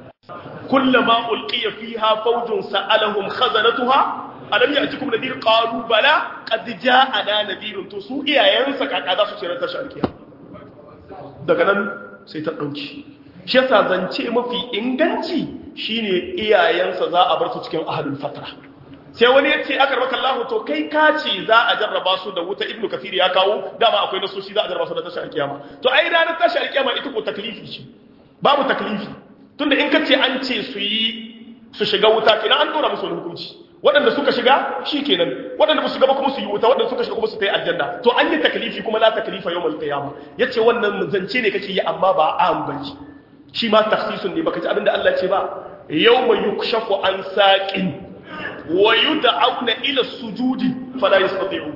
كلما ألقي فيها فوج سألهم خزنتها ألم يأتكم نذير قالوا بلى قد جاءنا نذير تسوء ينسى كذا سوچرا تشاركيا daga nan sai ta dauki shi yasa zance mafi inganci shine iyayensa za a bar su cikin ahlul fatra sai wani yace aka rabaka Allah to kai ka ce za a jarraba su da wuta ibnu kafir ya kawo dama akwai nasoshi za a jarraba su da tashar kiyama to ai ranar tashar kiyama ita ko taklifi ce babu taklifi tunda in ka ce an ce su yi su shiga wuta kenan an dora musu wani hukunci waɗanda suka shiga shi kenan waɗanda ba su gaba kuma su yi wuta waɗanda suka shiga kuma su ta yi aljanna to an yi takalifi kuma la takalifa yau mal qiyama yace wannan zance ne kake yi amma ba an bane shi ma takhsisun ne baka ji abinda Allah ce ba yawma yukshafu an saqin wa yud'auna ila sujudi fala yastati'u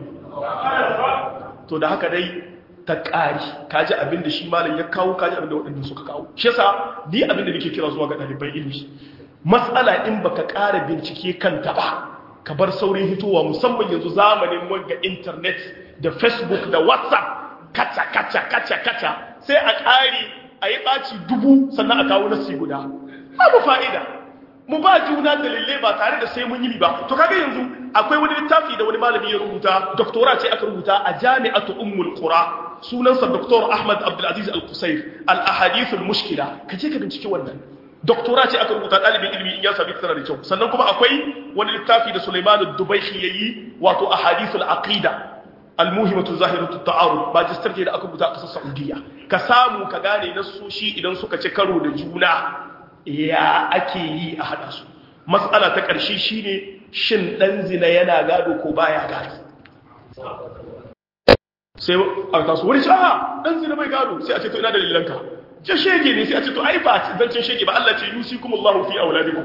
to da haka dai ta ƙari kaji abin da shi malam ya kawo kaji abin da waɗanda suka kawo shi yasa ni abin da nake kira zuwa ga ɗaliban ilimi matsala in baka ƙara bincike kanta ba ka bar saurin hitowa musamman yanzu zamanin wanga internet da facebook da whatsapp kaca kaca kaca kaca sai a ƙari a yi ɓaci dubu sannan a kawo nasi guda babu fa'ida mu ba juna dalilai ba tare da sai mun yi ba to kaga yanzu akwai wani littafi da wani malami ya rubuta doktora ce aka rubuta a jami'atu ummul qura sunansa doktor ahmad abdulaziz al-qusayr al-ahadith al-mushkila kaje ka bincike wannan doktora ce aka rubuta dalibin ilimi in ya sabi tana da kyau sannan kuma akwai wani littafi da Sulaiman ad-Dubayhi yayi wato ahadith al-aqida al-muhimatu zahiratu at-ta'arud magister da aka rubuta a kasar Saudiya ka samu ka gane nasoshi idan suka ci karo da juna ya ake yi a hada su matsala ta ƙarshe shine shin dan zina yana gado ko baya gado sai a taso wani shaha dan zina bai gado sai a ce to ina dalilanka ce shege ne sai a ce to ai ba zancen shege ba Allah ce yusikumullahu fi auladikum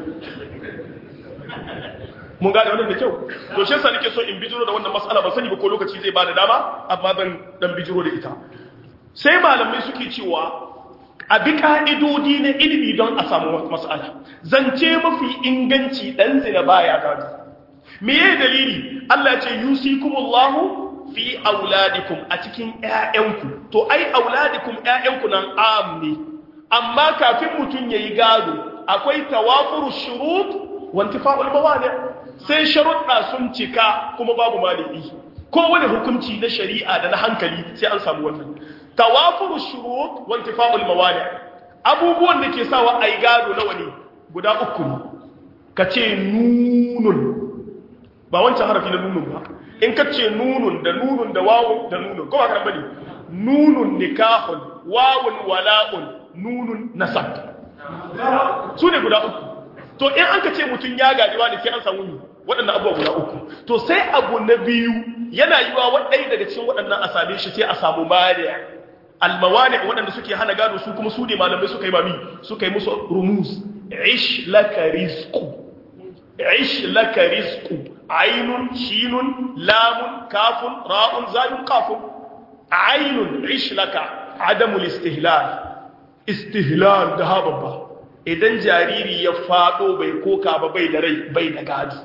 mun gane wannan da kyau to shi yasa nake so in bijiro da wannan mas'ala ba sani ba ko lokaci zai bada dama amma zan dan bijiro da ita sai malamai suke cewa a bi ka'idodi na ilimi don a samu mas'ala zance mafi inganci dan zina baya gado me yayi dalili Allah ya ce yusikumullahu fi auladikum a cikin ƴaƴanku to ai auladikum ƴaƴanku nan am ne amma kafin mutun yayi gado akwai tawafuru shurut wa intifa'ul mawani sai sharuɗa sun cika kuma babu maliki ko wani hukunci na shari'a da na hankali sai an samu wannan tawafuru shurut wa intifa'ul mawani abubuwan da ke sawa ai gado nawa ne guda uku ne kace nunun ba wancan harafi na nunun ba in ka ce nunun da nunun da wawun da nunun ko ba ka bane nunun nikahun wawun wala'un nunun nasab su ne guda uku to in an ka ce mutum ya gaji wani sai an samu ni waɗannan abubuwa guda uku to sai abu na biyu yana yiwa waɗai daga cikin waɗannan a same shi sai a samu mani almawani waɗanda suke hana gado su kuma su ne malamai suka yi mami suka yi musu rumuz ish laka rizqu ish laka rizqu ainun shinun lamun kafun ra'un zayun kafun ainun ish laka adamul istihlal istihlal da hababba idan jariri ya fado bai koka ba bai da rai bai da gado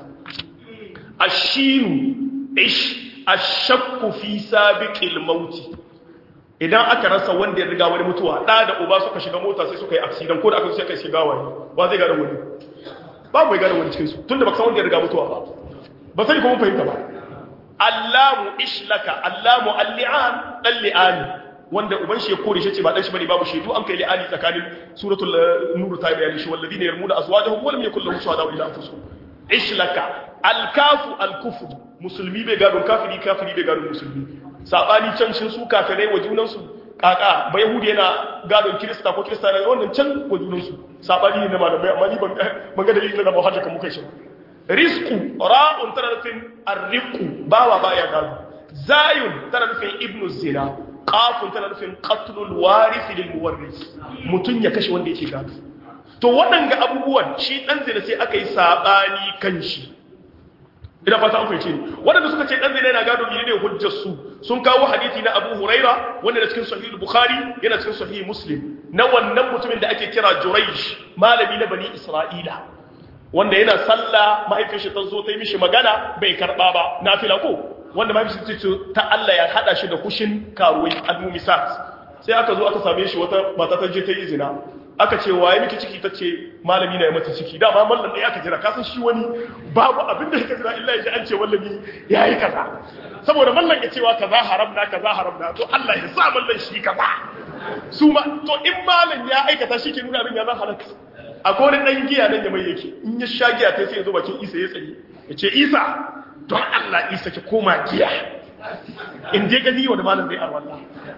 ashinu ish ashakku fi sabiqil mauti idan aka rasa wanda ya riga wani mutuwa da da uba suka shiga mota sai suka yi accident ko da aka suka shiga wani ba zai gane wani babu mai gane wani cikin su tunda baka san wanda ya riga mutuwa ba ba sai kuma fahimta ba allamu ishlaka allamu alli'an dan li'ani wanda uban shi ya kore shi ce ba dan shi bane babu shaidu an kai li'ani tsakanin suratul nur ta bayani shi walladina yarmuna azwajahum wa lam yakul lahum shuhada illa anfusuhum ishlaka alkafu alkufr musulmi bai gado kafiri kafiri bai gado musulmi sabani can shin su kafirai wa junan su kaka ba yahudi yana gadon kirista ko kirista na wannan can ko junan su sabani ne na malamai amma ni ban ban ga dalilin da ba hajjaka muka shi rizqu ra'un tana nufin arriqu bawa baya gado zayun tana nufin ibnu zina qafun tana nufin qatlul warith lil muwarris mutun ya kashe wanda yake gado to waɗanga abubuwan shi dan zina sai aka yi sabani kan shi ina fata an fahimce ni waɗanda suka ce dan zina yana gado ne ne hujjar su sun kawo hadisi na Abu Huraira wanda da cikin Sahih Bukhari yana cikin Sahih Muslim na wannan mutumin da ake kira Jurayj malami na Bani Isra'ila wanda yana sallah mahaifin shi ta zo ta yi mishi magana bai karba ba nafila ko wanda mahaifin shi ce ta Allah ya hada shi da kushin karuwai al-mumisat sai aka zo aka same shi wata mata ta je ta yi zina aka ce waye miki ciki ta ce malami na ya mata ciki dama mallam ɗaya aka jira kasan shi wani babu abin da ya jira illa ya ji an ce mallami ya yi kaza saboda mallam ya cewa kaza haram na kaza haram na to Allah ya sa mallam shi kaza su ma to in mallam ya aikata shi ke nuna abin ya zan halaka akwai wani ɗan giya nan ya mai yake in ya sha giya ta sai ya zo bakin isa ya tsaye ya ce isa don Allah isa ki koma giya in je gani wa da malam zai arwallah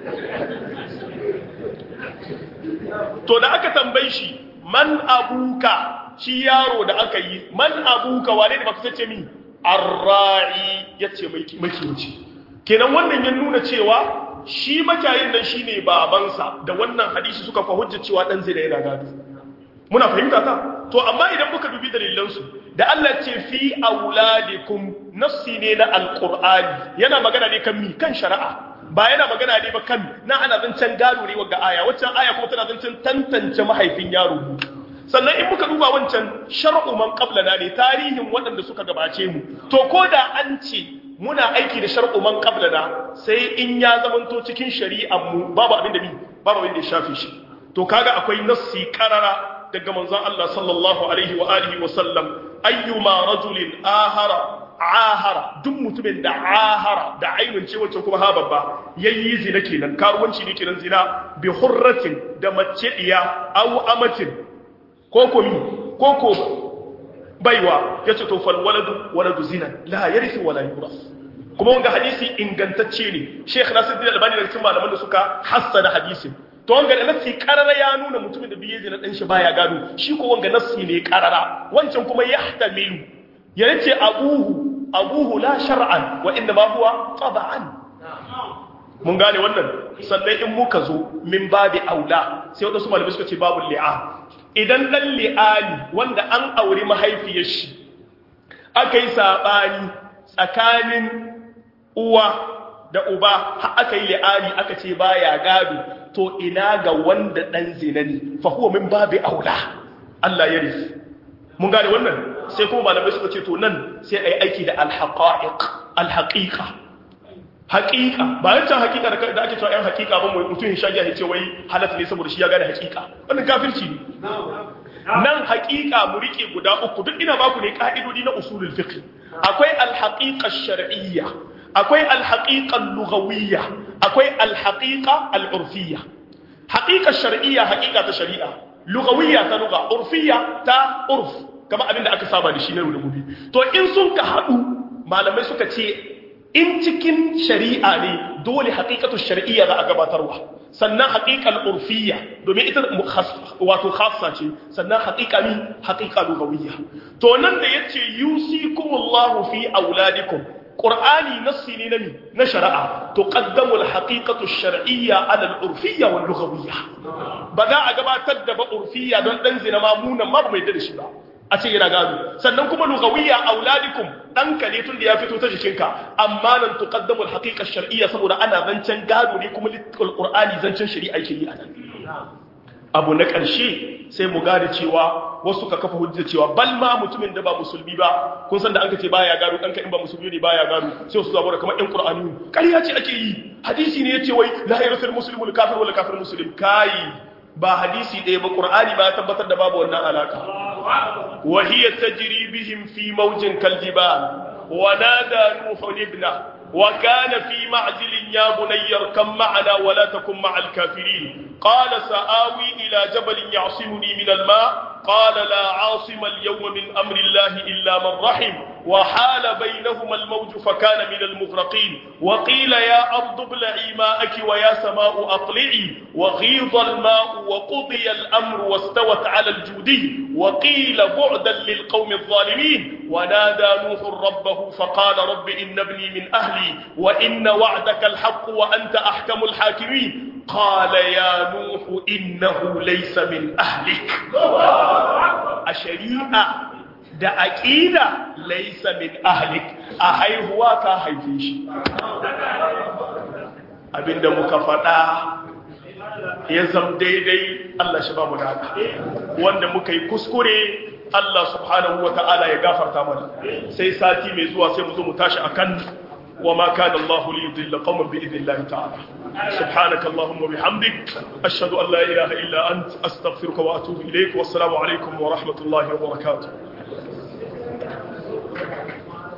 to da aka tambayi shi man abuka shi yaro da aka yi man abuka wane da baka sace mi arra'i yace mai makiyaci kenan wannan ya nuna cewa shi makiyayin nan shine babansa da wannan hadisi suka fa hujja cewa dan zai da yana gado muna fahimta ta to amma idan muka dubi dalilan su da Allah ce fi auladikum nafsi ne na alqur'ani yana magana ne kan mi kan shari'a ba yana magana ne ba kan na ana zancen gado ne wagga aya waccan aya kuma tana zancen tantance mahaifin yaro sannan in muka duba wancan shar'u man qablana ne tarihin waɗanda suka gabace mu to ko da an ce muna aiki da shar'u man qablana sai in ya zamanto cikin shari'ar mu babu abin da mi babu abin da ya shafe shi to kaga akwai nassi qarara daga manzon Allah sallallahu alaihi wa alihi wa sallam ayyuma rajulin ahara ahara duk mutumin da ahara da ainun ce wacce kuma ha babba yayi zina kenan karuwanci ne kenan zina bi hurratin da mace diya aw amatin ko ko mi ko ko baiwa yace to fal waladu waladu zina la yarithu wala yuras kuma wanga hadisi ingantacce ne Sheikh Nasiruddin Albani daga cikin malaman da suka hassana hadisin to wanga da nassi karara ya nuna mutumin da biye zina dan shi baya gado shi ko wanga nassi ne karara wancan kuma yahtamilu ya ce abuhu abuhu la shar'an wa inda ma huwa taba'an mun gane wannan sannan in muka zo min babi aula sai wadansu malamai suka ce babu li'a idan dan li'ani wanda an auri mahaifiyar shi aka yi sabani tsakanin uwa da uba har aka yi li'ani aka ce baya gado to ina ga wanda dan zina ne fa huwa min babi aula Allah ya rufe mun gane wannan sai kuma malamai suka ce to nan sai a yi aiki da alhaƙa'iƙ alhaƙiƙa haƙiƙa ba yancan haƙiƙa da ake cewa ‘yan haƙiƙa ba mai mutum ya shagiya ya ce wai halatta ne saboda shi ya gane haƙiƙa wannan kafirci ne nan haƙiƙa mu riƙe guda uku duk ina baku ne ƙa'idodi na usulul fiqh akwai alhaƙiƙa shar'iyya akwai alhaƙiƙa lughawiyya akwai alhaƙiƙa al'urfiyya haƙiƙa shar'iyya haƙiƙa ta shari'a lughawiyya ta lugha urfiyya ta urf kamar abin da aka saba da shi na da gobe to in sun ka haɗu malamai suka ce in cikin shari'a ne dole haƙiƙatu shari'iyya za a gabatarwa sannan haƙiƙal urfiyya domin ita wato khassa ce sannan haƙiƙa mi haƙiƙa lugawiyya to nan da yace yusikumullahu fi auladikum qur'ani nassi ne na mi na shari'a to qaddamu al-haqiqatu ash-shar'iyya ala al-urfiyya wal lughawiyya ba za a gabatar da ba urfiyya don dan zina ma munan ma ba mai da shi ba a ce yana gado sannan kuma lugawiyya auladikum danka ne tun da ya fito ta jikinka amma nan tuqaddamu al-haqiqa ash-shar'iyya saboda ana zancen gado ne kuma al-qur'ani zancen shari'a yake yi anan abu na ƙarshe sai mu gane cewa wasu ka kafa hujja cewa bal ma mutumin da ba musulmi ba kun san da an ka ce baya gado ɗanka in ba musulmi ne baya gado sai su zabo da kamar ƴan qur'ani ƙarya ce ake yi hadisi ne yace wai la yarsul muslimul kafir wala kafir muslim kai ba hadisi ɗaya ba qur'ani ba ya tabbatar da babu wannan alaka wa hiya tajri bihim fi mawjin kaljibal wa nada nuhu ibna وكان في معزل يا بني اركب معنا ولا تكن مع الكافرين قال سآوي إلى جبل يعصمني من الماء قال لا عاصم اليوم من أمر الله إلا من رحم وحال بينهما الموج فكان من المغرقين وقيل يا أرض ابلعي ماءك ويا سماء أقلعي وغيض الماء وقضي الأمر واستوت على الجودي وقيل بعدا للقوم الظالمين ونادى نوح ربه فقال رب إن ابني من أهلي وإن وعدك الحق وأنت أحكم الحاكمين قال يا نوح إنه ليس من أهلك الشريعة da aƙida laisa min ahlik a haihuwa ka haife shi abinda muka faɗa ya zam daidai Allah shi ba mu da wanda muka yi kuskure Allah subhanahu wa ta'ala ya gafarta mana sai sati mai zuwa sai mu zo mu tashi akan wa ma kana Allah li yudilla qauman bi idnillahi ta'ala subhanaka allahumma bihamdik ashhadu an la ilaha illa ant astaghfiruka wa atubu ilayk wassalamu alaikum wa rahmatullahi wa barakatuh